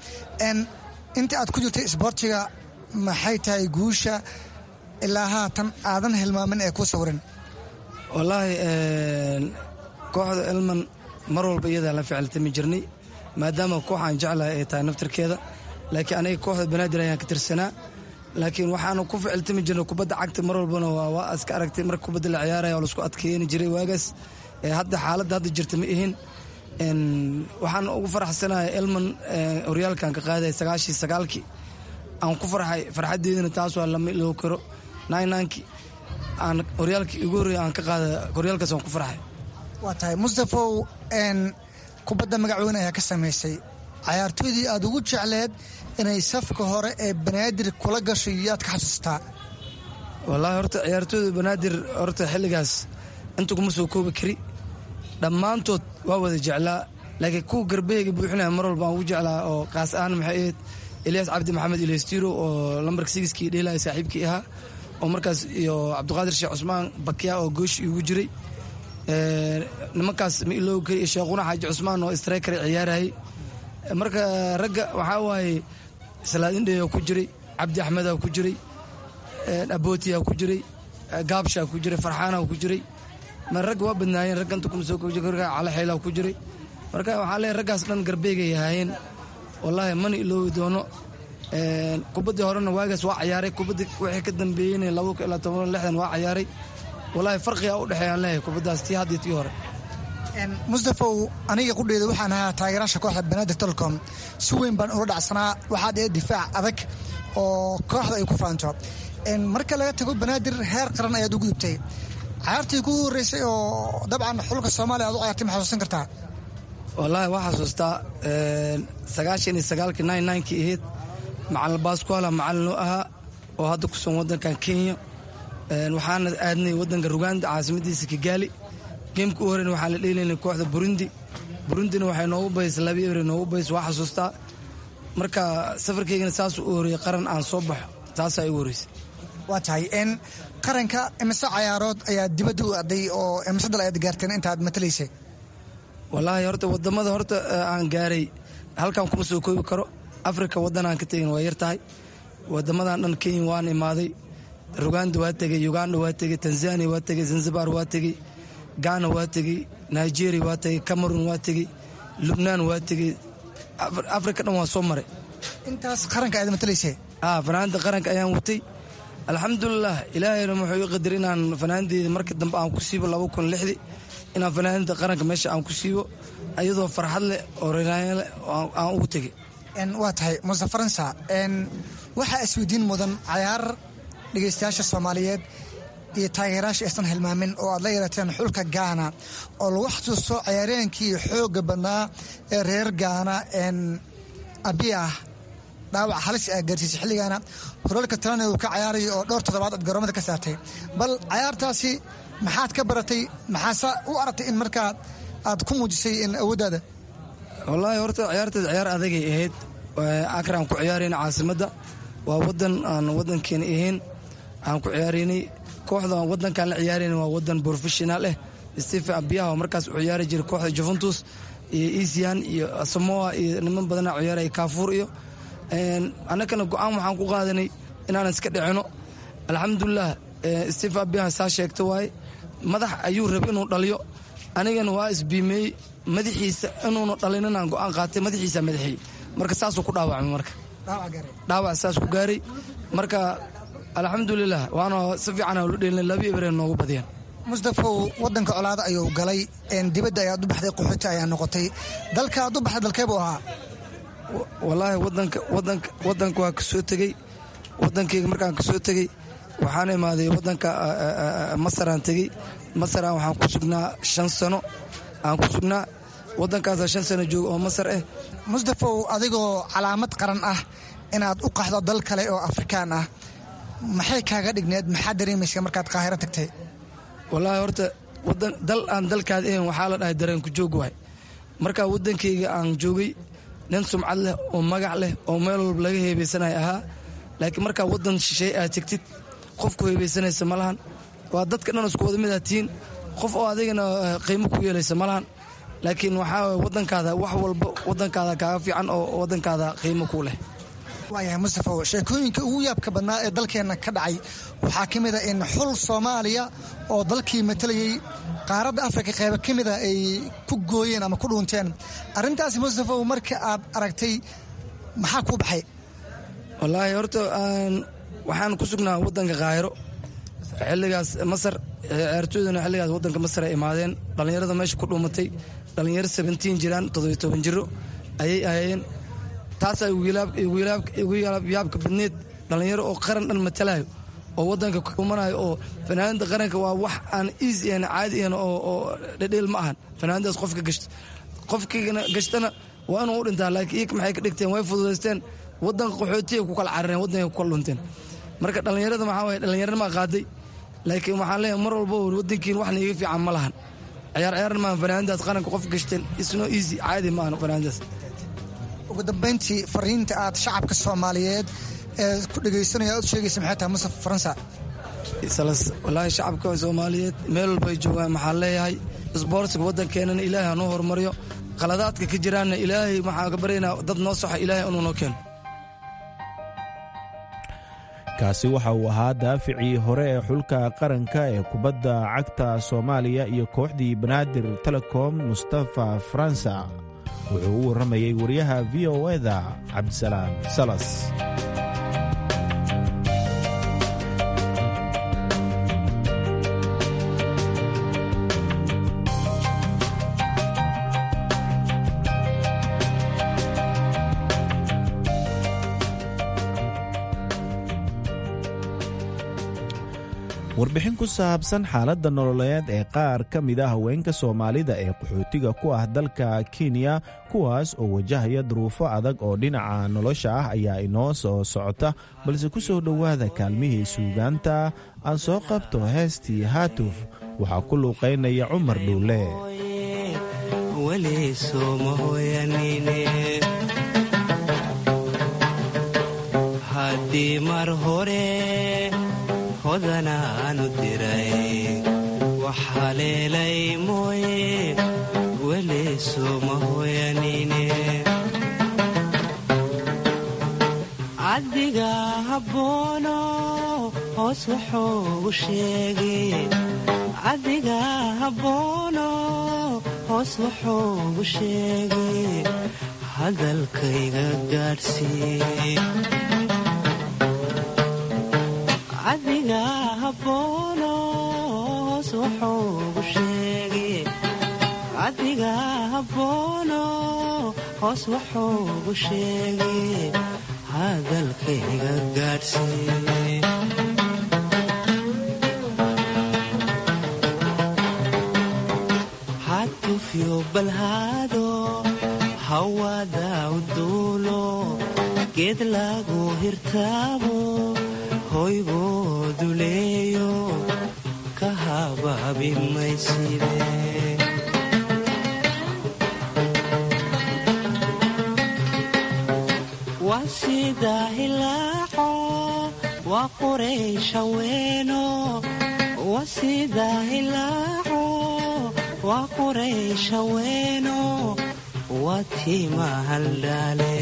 inta aad ku jirtay isboortiga maxay tahay guusha ilaa haatan aadan hilmaamin ee kuu sawiran wallaahi kooxda elman mar walba iyadaa la ficiltami jirnay maadaama koox aan jeclahay ay tahay naftarkeeda laakiin aniga kooxda banaadir ayaan ka tirsanaa laakiin waxaanu ku ficiltami jirnay kubadda cagta mar walbana waa iska aragtay marka kubadda la ciyaaraya oo laisku adkeeni jiray waagaas hadda xaaladda hadda jirta ma ihin waxaan ugu faraxsanahay elman horyaalkan ka qaaday sagaashii sagaalkii aan ku farxay farxadeedina taas waa lama iloo karo ninanki aan horyaalkii igu horreeyay aan ka qaada horyaalkaas aan ku farxay waa tahay mustafow kubadda magacweyne ayaa ka samaysay cayaartooydii aad ugu jecleed inay safka hore ee banaadir kula gashay yaad ka xasuustaa wallaahi horta ciyaartooyda banaadir horta xilligaas inta kuma soo koobi kari dhammaantood waa wada jeclaa laakiin kuwa garbeheyga buuxinaya mar walba aan ugu jeclaa oo kaas ahaan maxay ahayd eliyaas cabdi maxamed ilestiro oo lambarka sigiskii dheelaya saaxiibkii ahaa oo markaas iyo cabdiqaadir sheekh cusmaan bakya oo goosh igu jiray nimankaas ma iloogi kari iyo sheekhuna xaaji cusmaan oo strikar ciyaarayay marka ragga waxaa waaye salaadindheya ku jiray cabdi axmedaa ku jiray abootiyaa ku jiray gaabshaa ku jiray farxaanaa ku jiray ragga waa badnaayeen ragga inta kuma soo calaxeylaa ku jiray marka waxaa leeyahay raggaas dhan garbeegay ahaayeen wallaahi mana iloobi doono kubaddii horena waagaas waa cayaaray kubaddii wixii ka dambeeyeyna laba ilaa toban lixdan waa cayaaray wallaahi farqigaa u dhexeeyaan leeyahay kubaddaas tii hadda tii hore mustafow aniga qudheeda waxaan ahaa taageeraasha kooxda banaadir telecom si weyn baan ula dhacsanaa waxaad ee difaac adag oo kooxda ay ku faanto marka laga tago banaadir heer qaran ayaad u gudubtay cayaartii kugu horreysay oo dabcan xulka soomaaliya aad u cayartay ma xasuusan kartaa wallaahi waa xasuustaa sagaashan iyo sagaalkii nine ninkii ahayd macalin baaskuala macalin oo ahaa oo hadda ku sugan waddankan kenya waxaana aadnay waddanka ruganda caasimadiisa kigaali geemka u horeyna waxaan la dheelaynay kooxda burundi burundina waxay noogu baysay laba ebre noogu bays waa xasuustaa marka safarkaygana saasuu u horreeyey qaran aan soo baxo taasaa igu horreysay waa tahay n qaranka imise cayaarood ayaa dibadda u aday oo imise dal ayaad gaarteen intaad matalaysay wallaahi horta wadamada horta aan gaaray halkan kuma soo koobi karo afrika waddan aan ka tegin waa yar tahay wadamadan dhan kenya waan imaaday ruganda waa tegey uganda waa tegey tanzania waa tegey zanzibar waa tegey gana waa tegey nigeria waa tegey cameron waa tegey lubnaan waa tegey afrika dhan waa soo maray intaas qaranka aad matalaysay fanaanda qaranka ayaan watay alxamdulilah ilaahayna wuxuu ii qadar inaan fanaandeeda marka dambe aan ku siibo laba kun lixdi inaan fanaanada qaranka meesha aan ku siibo iyadoo farxad leh oo riraanya leh aan ugu tegey waa tahay muuse faransa waxaa isweydiin mudan cayaar dhegaystayaasha soomaaliyeed iyo taageerayaasha aysan hilmaamin oo aad la yeelateen xulka gaana oo lagu xasuusto cayaareenkii xoogga badnaa ee reer gaana abiyah dhaawac halis a gaarsiisay xilligaana horaalka talana uu ka cayaarayo oo dhowr toddobaad aad garoomada ka saartay bal cayaartaasi maxaad ka baratay maxaase u aragtay in markaa aad ku muujisay awooddaada wallaahi horta ciyaarteed ciyaar adagay ahayd akraan ku ciyaarayna caasimadda waa wadan aan wadankeena ahayn aan ku ciyaaraynay kooxda wadankaan la ciyaarayna waa wadan professional eh stephen abiyaha oo markaas u ciyaari jiray kooxda juventus iyo isian iyo samoa iyo niman badana ciyaaraya kaafuur iyo annagana go-aan waxaan ku qaadanay inaanan iska dhicino alxamdulilah stephen abiyaha saa sheegta waaye madax ayuu raba inuu dhaliyo anigana waa isbiimeeyey madaxiisa inuuna dhalin inaan go-aan qaatay madaxiisa madaxeey marka saasuu ku dhaawacmay marka dhaawac saas ku gaaray marka alxamdulilah waana si fiican lu dheelina laba ebreen noogu badiyeen mustafow wadanka colaada ayuu galay dibadda ayaad u baxday qaxooti ayaa noqotay dalka aad u baxday dalkeebuu ahaa wallaahi wadanka wadanka wadanka waa kasoo tegey wadankeyga markaan kasoo tegey waxaan imaaday wadanka masaraan tegey masaraan waxaan ku sugnaa shan sano aan ku sugnaa wadankaasa shan sano jooga oo masar ah mustafow adigoo calaamad qaran ah inaad u qaxdo dal kale oo afrikaan ah maxay kaaga dhigneed maxaa dareemaysa markaad qaahiro tagtay wallaahi horta dal aan dalkaad ahayn waxaa la dhahay dareenku joog waay markaa wadankeyga aan joogay nin sumcad leh oo magac leh oo meel walba laga heebeysanaya ahaa laakiin markaa wadan shisheey aad tegtid qofku heebeysanaysa ma lahan waa dadka dhan isku wada mid aad tihiin qof oo adigana qiimo ku yeelaysa ma lahan laakiin waxaa wadankaada wax walba wadankaada kaaga fiican oo wadankaada qiimo ku leh waayahay mustafow sheekooyinka ugu yaabka badnaa ee dalkeenna ka dhacay waxaa ka mid a in xul soomaaliya oo dalkii matalayay qaaradda afrika qayba ka mida ay ku gooyeen ama ku dhuunteen arrintaasi mustafow marka aad aragtay maxaa kuu baxay wallaahi horta waxaan ku sugnaa wadanka kaahiro xilligaas masar ciyaartooydana xilligaas wadanka masar ay imaadeen dhallinyarada meesha ku dhuumatay dhallinyaro seventiin jiraan toddobiyo toban jiro ayay ahaayeen taasaa igu yaabka badneed dhallinyaro oo qaran dhan matalayo oo waddanka kumanayo oo fanaanada qaranka waa wax aan easy ahan caadi ahan oo dhedheel ma ahan fanaanadaas qofka gashta qofkina gashtana waa inuu u dhintaa laakiin iyaka maxay ka dhigteen way fududaysteen waddanka qaxootiya ku kala carareen waddanka ku kala dhunteen marka dhallinyarada maxaa waye dhallinyarnimaa qaaday laakiin waxaan leeyahay mar walba waddankiin waxna iga fiican ma lahan ciyaar ciyaarna maahan fanaanadaas qaranka qof gashteen isno easy caadi ma ahan fanaanadaas ugu dambayntii fariinta aad shacabka soomaaliyeed ee ku dhegaysanaya aad u sheegaysa maxay tahay musaf faransa walaahi shacabka soomaaliyeed meel walbay joogaan maxaan leeyahay isboortiga waddankeenana ilaahay hanuu horumariyo qaladaadka ka jiraanna ilaahay waxaan ka baryaynaa dad noo soxa ilaahay inuu noo keeno kaasi waxa uu ahaa daaficii hore ee xulka qaranka ee kubadda cagta soomaaliya iyo kooxdii banaadir telecom mustafa faransa wuxuu u warramayey wariyaha v o eda cabdisalaam salas warbixin ku saabsan xaaladda nololeed ee qaar ka mid a haweenka soomaalida ee qaxootiga ku ah dalka kenya kuwaas oo wajahaya duruufo adag oo dhinaca nolosha ah ayaa inoo soo socota balse ku soo dhowaada kaalmihii suugaanta aan soo qabto heestii haatuf waxaa ku luuqaynaya cumar dhuule hodanaanu diray wax haleelay mooye weli sooma hoyanine cabdiga habboono hoos wuxuu sheegay cabdiga habboono hoos wuxuu sheegay hadalkayga gaadhsiiy cabdiga habboono hoos wuxuu sheegay cabdiga habboono hoos wuxuu sheegay hadalkayga gaadhsiiy hatufyo balhaado hawada uduulo geed lagu hirtaabo hoygoodu leeyo ka habaabi mayside waa sida hilaaco waa qurayshaweeno waa sida hilaaco waa qurayshaweeno waa tiima haldhaale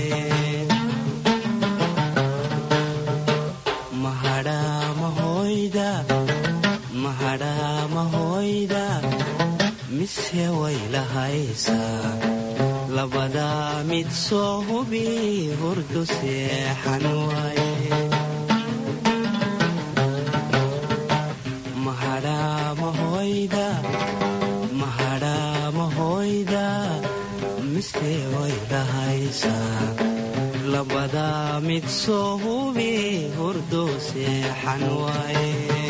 mahadhaamahoyda mise way lahaysaa labadaa mid soo hubi hurdu seexan waaye mahadhaamahoyda mahadhaamahoyda mise way lahaysaa labadaa mid soo hubi hurdu seexan waaye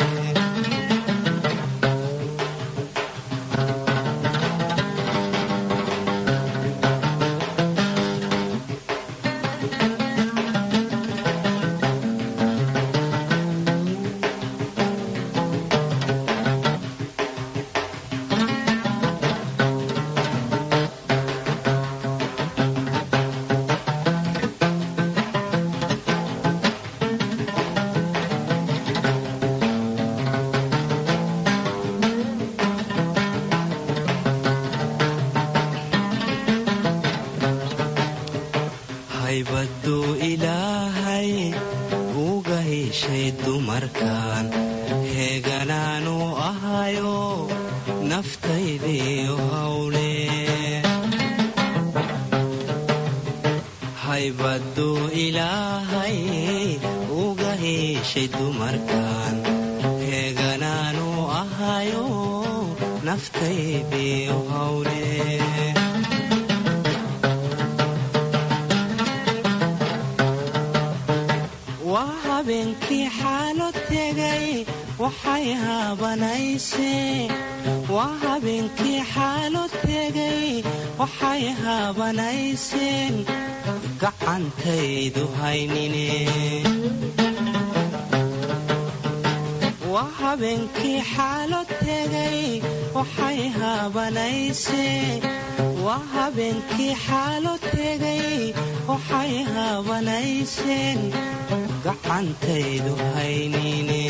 haybaduu ilaahay uga heshay dumarkan heeganaanu ahayo naftaydiiyo hawle haybaduu ilaahay uga heshay dumarkan heeganaanu ahayo naftaydiyo hawle waa habeenkii xaalo tegay waxay haabanaysee waa habeenkii xaalo tegay waxay haabanayseen gacantaydu haynine waa habeenkii xaalo tegay waxay haabanaysee waa habeenkii xaalo tegay waxay haabanayseen gacantaydu haynine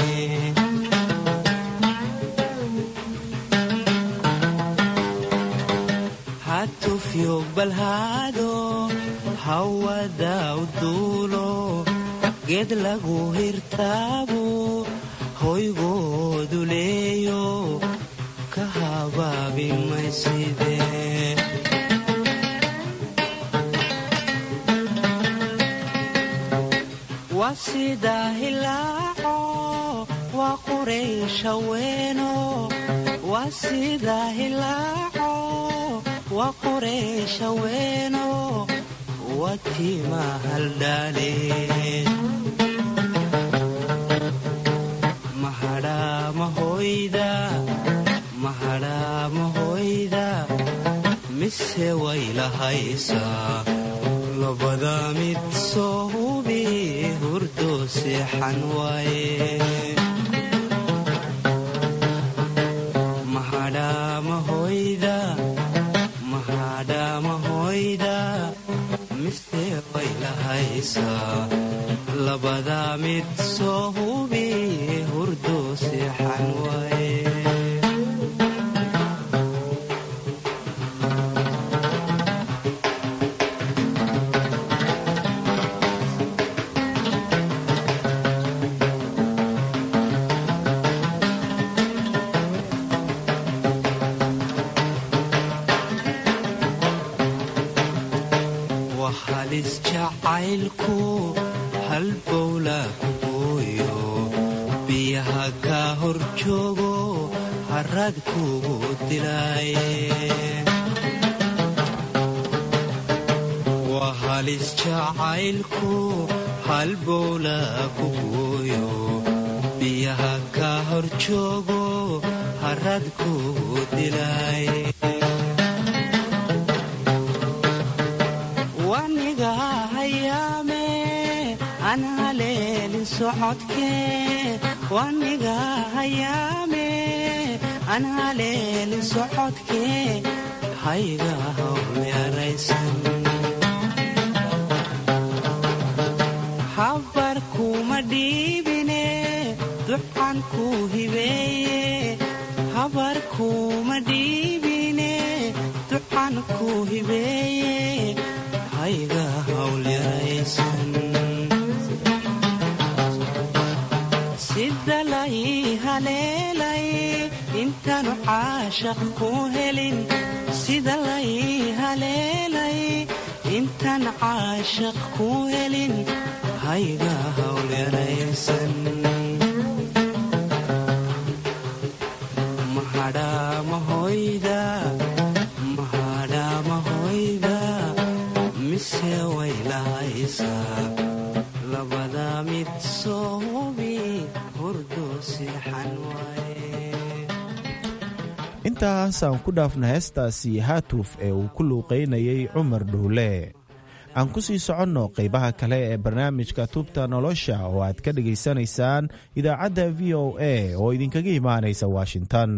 hatufyo balhaado hawada u duulo geed lagu hirtaabo hoygoodu leeyo ka habaabi mayside waa sidaa hilaaco waa quraysha weeno waa sidaa hilaaco waa quraysha weeno waa tiima haldhaale mahadhaamahoyda mahadhaamahoyda mise way lahaysaa labada mid soo hubi hurdo seexan waaye mahadhaamahoyda mahadhaamahoyda mise way lahaysaa labada mid soo hubi hurdo seexan waaye waa halis jacaylku halbowla ku gooyo biyaha kaa hor joogo harad kugu dilaaye waa halis jacaylku halbowla ku gooyo biyaha kaa hor joogo harad kugu dilaaye waniga hayaame aan haleelin socodkee waniga hayaame aan haleelin socodkee hayga hawmeeraysan habar kuma dhiibine duxan ku hibeeye habar kuma dhiibine duxan ku hibeeye hayga hawlyaraysan sida lay haleelay intaanu caashaq ku helin sida lay haleelay intaan caashaq ku helin hayga hawlyaraysan mahadhaamahoyda mahadhaamahoyda mise way lahaysaa labada mid soo hubi hurdo seexan waaye intaasaan ku dhaafna heestaasi haatuf ee uu ku luuqaynayay cumar dhuule aan ku sii soconno qaybaha kale ee barnaamijka tubta nolosha oo aad ka dhegaysanaysaan idaacadda v o a oo idinkaga imaanaysa washington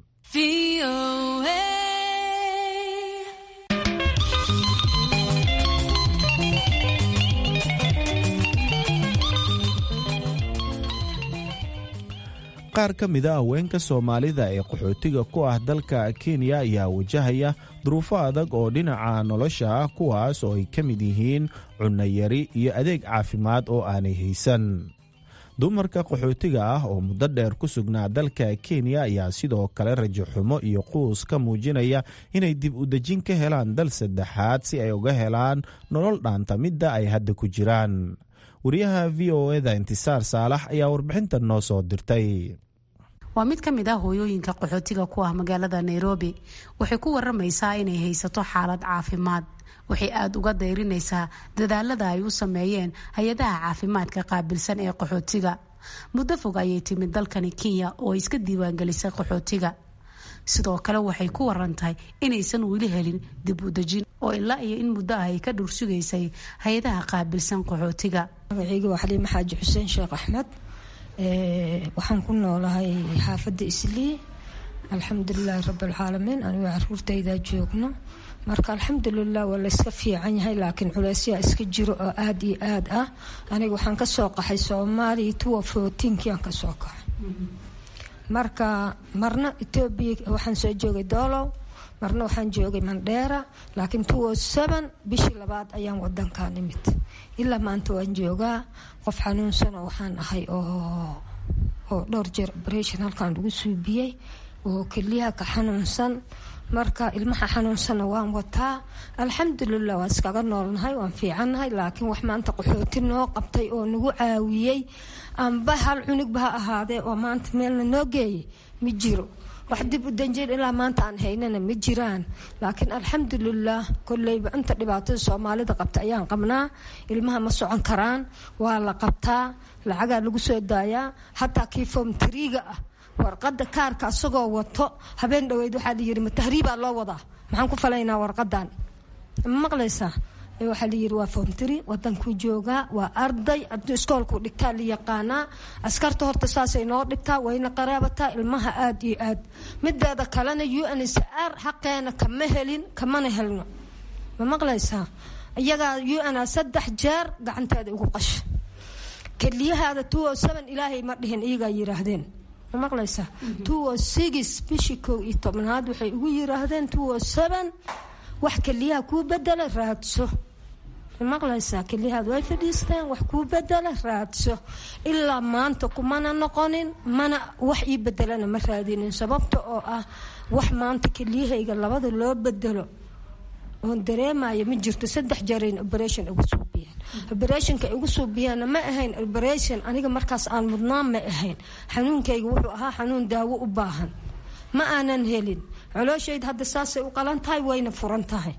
qaar ka mida haweenka soomaalida ee qaxootiga ku ah dalka kenya ayaa wajahaya duruufo adag oo dhinaca nolosha ah kuwaas oo ay ka mid yihiin cunnayari iyo adeeg caafimaad oo aanay haysan dumarka qaxootiga ah oo muddo dheer ku sugnaa dalka kenya ayaa sidoo kale rajo xumo iyo quus ka muujinaya inay dib u dejin ka helaan dal saddexaad si ay uga helaan nolol dhaanta midda ay hadda ku jiraan wariyaha v o eda intisaar saalax ayaa warbixintan noo soo dirtay waa mid ka mid ah hooyooyinka qaxootiga ku ah magaalada nairobi waxay ku waramaysaa inay haysato xaalad caafimaad waxay aada uga dayrinaysaa dadaalada ay u sameeyeen hay-adaha caafimaadka qaabilsan ee qaxootiga muddo fog ayay timid dalkani kenya oo ay iska diiwaangelisay qaxootiga sidoo kale waxay ku warantahay inaysan weli helin dib u dejin oo ilaa iyo in muddo ah ay ka dhursugaysay hay-adaha qaabilsan qaxootiga magacayga waa xaliime xaaji xuseen sheekh axmed waxaan ku noolahay xaafadda islii alxamdulilaahi rabbilcaalamiin anigo caruurtaydaa joogno marka alxamdulilah waa layska fiican yahay laakiin culeysyaa iska jiro oo aada iyo aad ah aniga waxaan kasoo qaxay soomaaliya tuwa footiinkiaan kasoo qaxay marka marna etoobiya waxaan soo joogay doolow marna waxaan joogay mandheera laakiin tuwo seven bishii labaad ayaan wadankaa nimid ilaa maanta waan joogaa qof xanuunsan oo waxaan ahay oo oo dhowr jeer operation halkan lagu suubiyey oo keliyaha ka xanuunsan marka ilmaha xanuunsanna waan wataa alxamdulilah waan iskaga noolnahay waan fiicannahay laakiin wax maanta qaxooti noo qabtay oo nagu caawiyey amba hal cunugba ha ahaadee oo maanta meelna noo geeyay ma jiro wax dib u danjeen ilaa maanta aan haynana ma jiraan laakiin alxamdulilah koleyba inta dhibaatada soomaalida qabta ayaan qabnaa ilmaha ma socon karaan waa la qabtaa lacagaa lagu soo daayaa hataa kii foom tariiga ah warqada kaarka asagoo wato habeen dhaweyd waxaa layiri ma tahriibaa loo wadaa maxaan ku falaynaa warqadan ma maqlaysaa waxaa layiri waa fomtri wadankuu joogaa waa arday iskoolkuu dhigtaa la yaqaanaa askarta horta saasay noo dhigtaa wayna qaraabataa ilmaha aada iyo aad mideeda kalena u n s r xaqeena kama helin kamana helno ma maqlaysaa iyagaa u n a saddex jeer gacanteeda ugu qasha keliyahaada tuwo seven ilaahay ma dhihin iyagaa yiraahdeen ma maqlaysaa tuwo six bishii kow iyo tobnaad waxay ugu yiraahdeen tuwo seven wax keliyaha kuu bedela raadso maqlaysaa keliyahaad way fadhiisteen wax kuu bedela raadso ilaa maanta kumana noqonin mana wax ii bedelana ma raadinin sababta oo ah wax maanta keliyahayga labada loo bedelo oon dareemaya ma jirto saddex jeerayn operation igu suubiyeen operationka igu suubiyeena ma ahayn operation aniga markaas aan mudnaan ma ahayn xanuunkayga wuxuu ahaa xanuun daawo u baahan ma aanan helin colooshayda hadda saasay u qalan tahay wayna furan tahay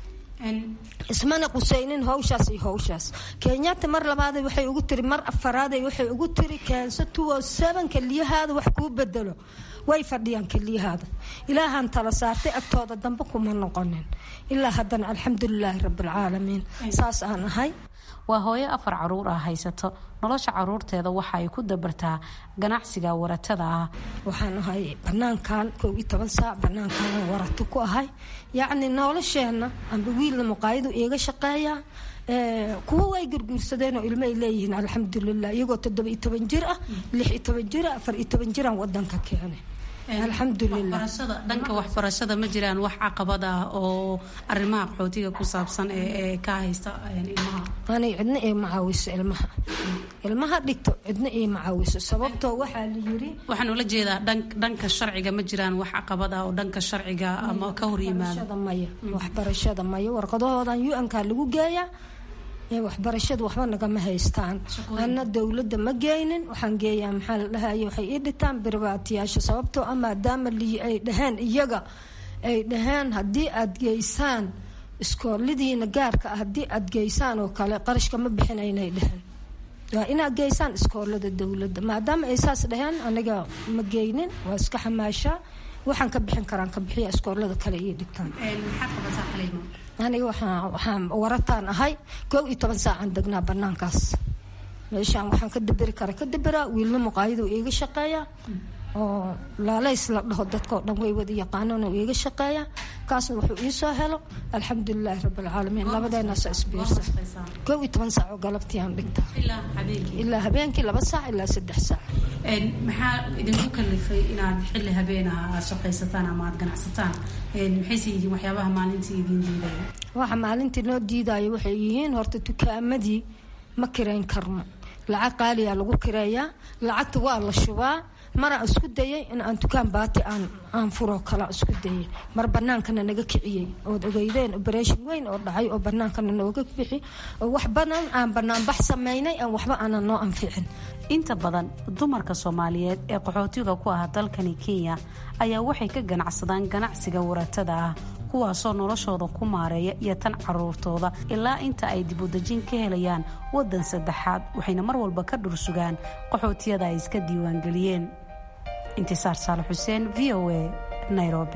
ismana qusaynin hawshaas iyo hawshaas kenyatta mar labaad waxay ugu tiri mar afaraad waxay ugu tiri keenso tuwo seven keliyahaada wax kuu bedelo way fadhiyaan keliyahaada ilaahaan tala saartay agtooda dambe kuma noqonin ilaa haddana alxamdulilaahi rabbilcaalamiin saas aan ahay waa hooyo afar caruur ah haysato nolosha caruurteeda waxa ay ku dabartaa ganacsiga waratada ah waxaan ahay banaankan kow iyo toban saac banaankan warato ku ahay yacni nolosheenna amba wiilna muqaayadu iiga shaqeeya kuwa way gurguursadeen oo ilmo ay leeyihiin alxamdulilah iyagoo toddoba iyo toban jir ah lix iyo toban jir ah afar iyo toban jiraan wadanka keenay alxamdulilah dhanka waxbarashada ma jiraan wax caqabad ah oo arimaha qaxootiga ku saabsan ee ka haysta ilmaha anay cidna ii macaawiso ilmaha ilmaha dhigto cidna ii macaawiso sababtoo waxaa la yiri waxaan ula jeedaa dhanka sharciga ma jiraan wax caqabad ah oo dhanka sharciga ama ka hor yimaada maya waxbarashada maya warqadahoodan u-nka lagu geeyaa waxbarashada waxba nagama haystaan ana dowladda ma geynin waxaan geeyaa maxaa la dhahaye waxay ii dhitaan birbaatiyaasha sababtoo ah maadaama ay dhaheen iyaga ay dhaheen haddii aad geysaan iskooladiina gaarka ah haddii aad geysaan oo kale qarashka ma bixinaynay dhaheen waa inaad geysaan iskoolada dowladda maadaama ay saas dhaheen aniga ma geynin waa iska xamaashaa waxaan ka bixin karaan ka bixiya iskoolada kale ii dhigtaan aniga waxaan warataan ahay koob iyo toban saacaan degnaa banaankaas meeshaan waxaan ka daberi kara ka daberaa wiilna muqaayadu iiga shaqeeya oo laalays la dhaho dadkao dhan way wada yaqaanaan oo iiga shaqeeya kaasna wuxuu iisoo helo alxamdulilaahi rabbilcaalamiin labadeenaasa isbiirsa koob iyo toban saac oo galabtiiaan dhigtaa ilaa habeenkii laba saac ilaa saddex saac maxaa idinku kalifay inaad xilli habeenah aad shaqaysataan ama aad ganacsataan maxayse yihiin waxyaabaha maalintii idiin diidaya waxa maalintii noo diidaya waxay yihiin horta dukaamadii ma kirayn karno lacag qaaliyaa lagu kireeyaa lacagta waa la shubaa mara isku dayay in aan dukaan baati aan aan furo kala isku dayay mar banaankana naga kiciyey ood ogeydeen operation weyn oo dhacay oo banaankana nooga bixi oo wax badan aan banaanbax sameynay aan waxba aanan noo anficin inta badan dumarka soomaaliyeed ee qaxootiga ku ah dalkani kenya ayaa waxay ka ganacsadaan ganacsiga waratada ah kuwaasoo noloshooda ku maareeya iyo tan caruurtooda ilaa inta ay dibudejin ka helayaan waddan saddexaad waxayna mar walba ka dhursugaan qaxootiyada ay iska diiwaangeliyeen intisaar saale xuseen v o a nairobi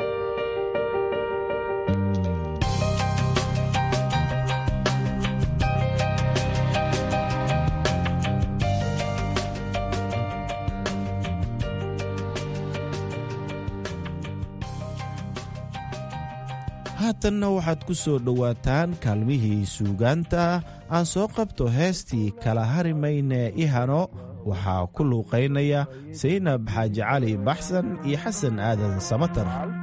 haatanna waxaad ku soo dhowaataan kaalmihii suugaanta aan soo qabto heestii kala hari mayne ihano waxaa ku luuqaynaya saynab xaaji cali baxsan iyo xasan aadan samatar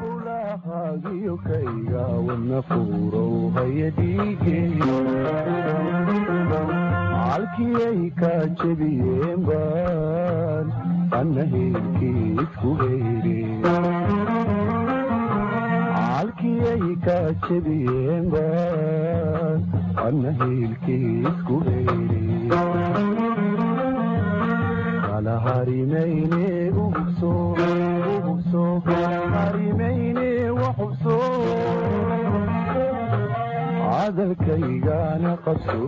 calkiyay ka jebiyeen baan anna heelkii isku heyre calkiyay ka jebiyeen baan anna heelkii isku heyre kala harimayne ugubso ugubso harimayne waxubso cadalkaygana qabso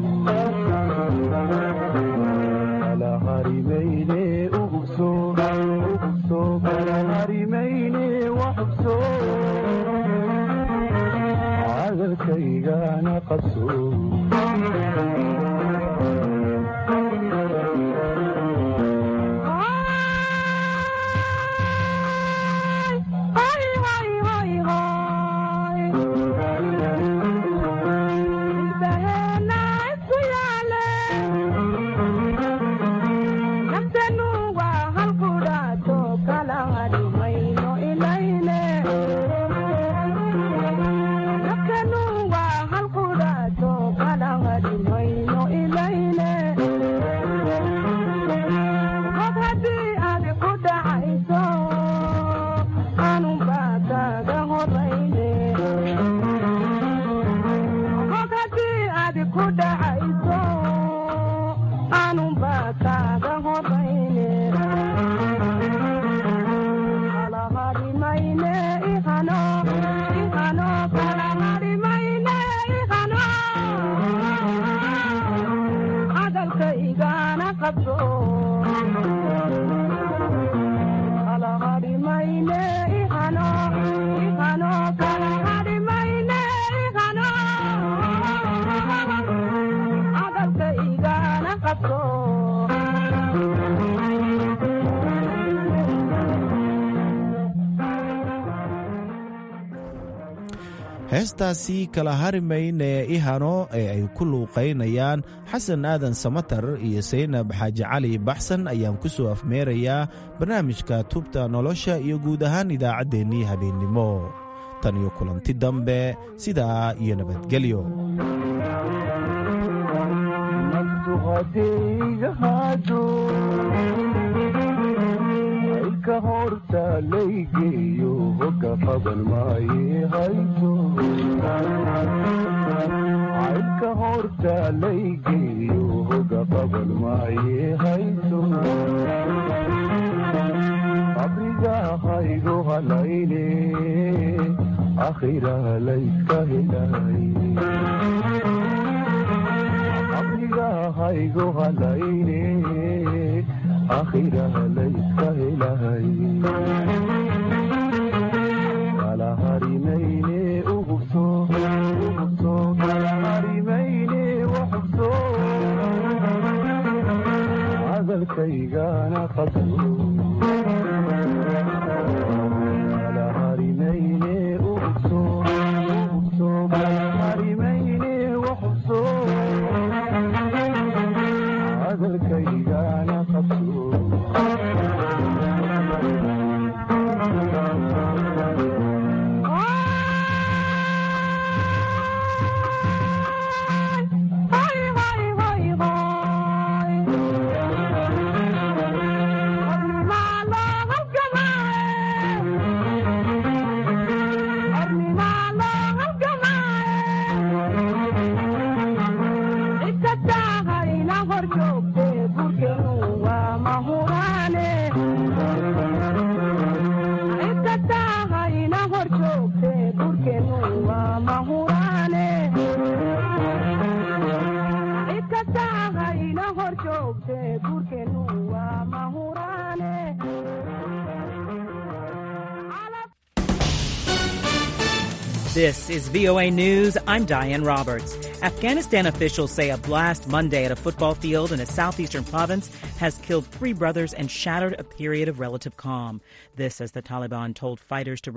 kala harimayne ugubso ugubso kala harimayne waxubso cadalkaygana qabso heestaasi kala harimayne ihano ee ay ku luuqaynayaan xasan aadan samatar iyo saynab xaaji cali baxsan ayaan ku soo afmeerayaa barnaamijka tubta nolosha iyo guud ahaan idaacaddeenii habeennimo tan iyo kulanti dambe sidaa iyo nabadgelyo ka horta laygeeyo hoga qaban maaye hayso caybka horta laygeeyo hoga qaban maaye hayso qabriga haygo halayne akhira layska helay qabriga haygo halayne akhira layska helay kala harimayne ugubso ugubso kala harimayne waxubso hadalkaygana qabso kala harimayne ugubso ugubso kala harimayne waxubso hadalkaygana qabso This is VOA News. I'm Diane Roberts. Afghanistan officials say a blast Monday at a football field in a southeastern province has killed three brothers and shattered a period of relative calm. This as the Taliban told fighters to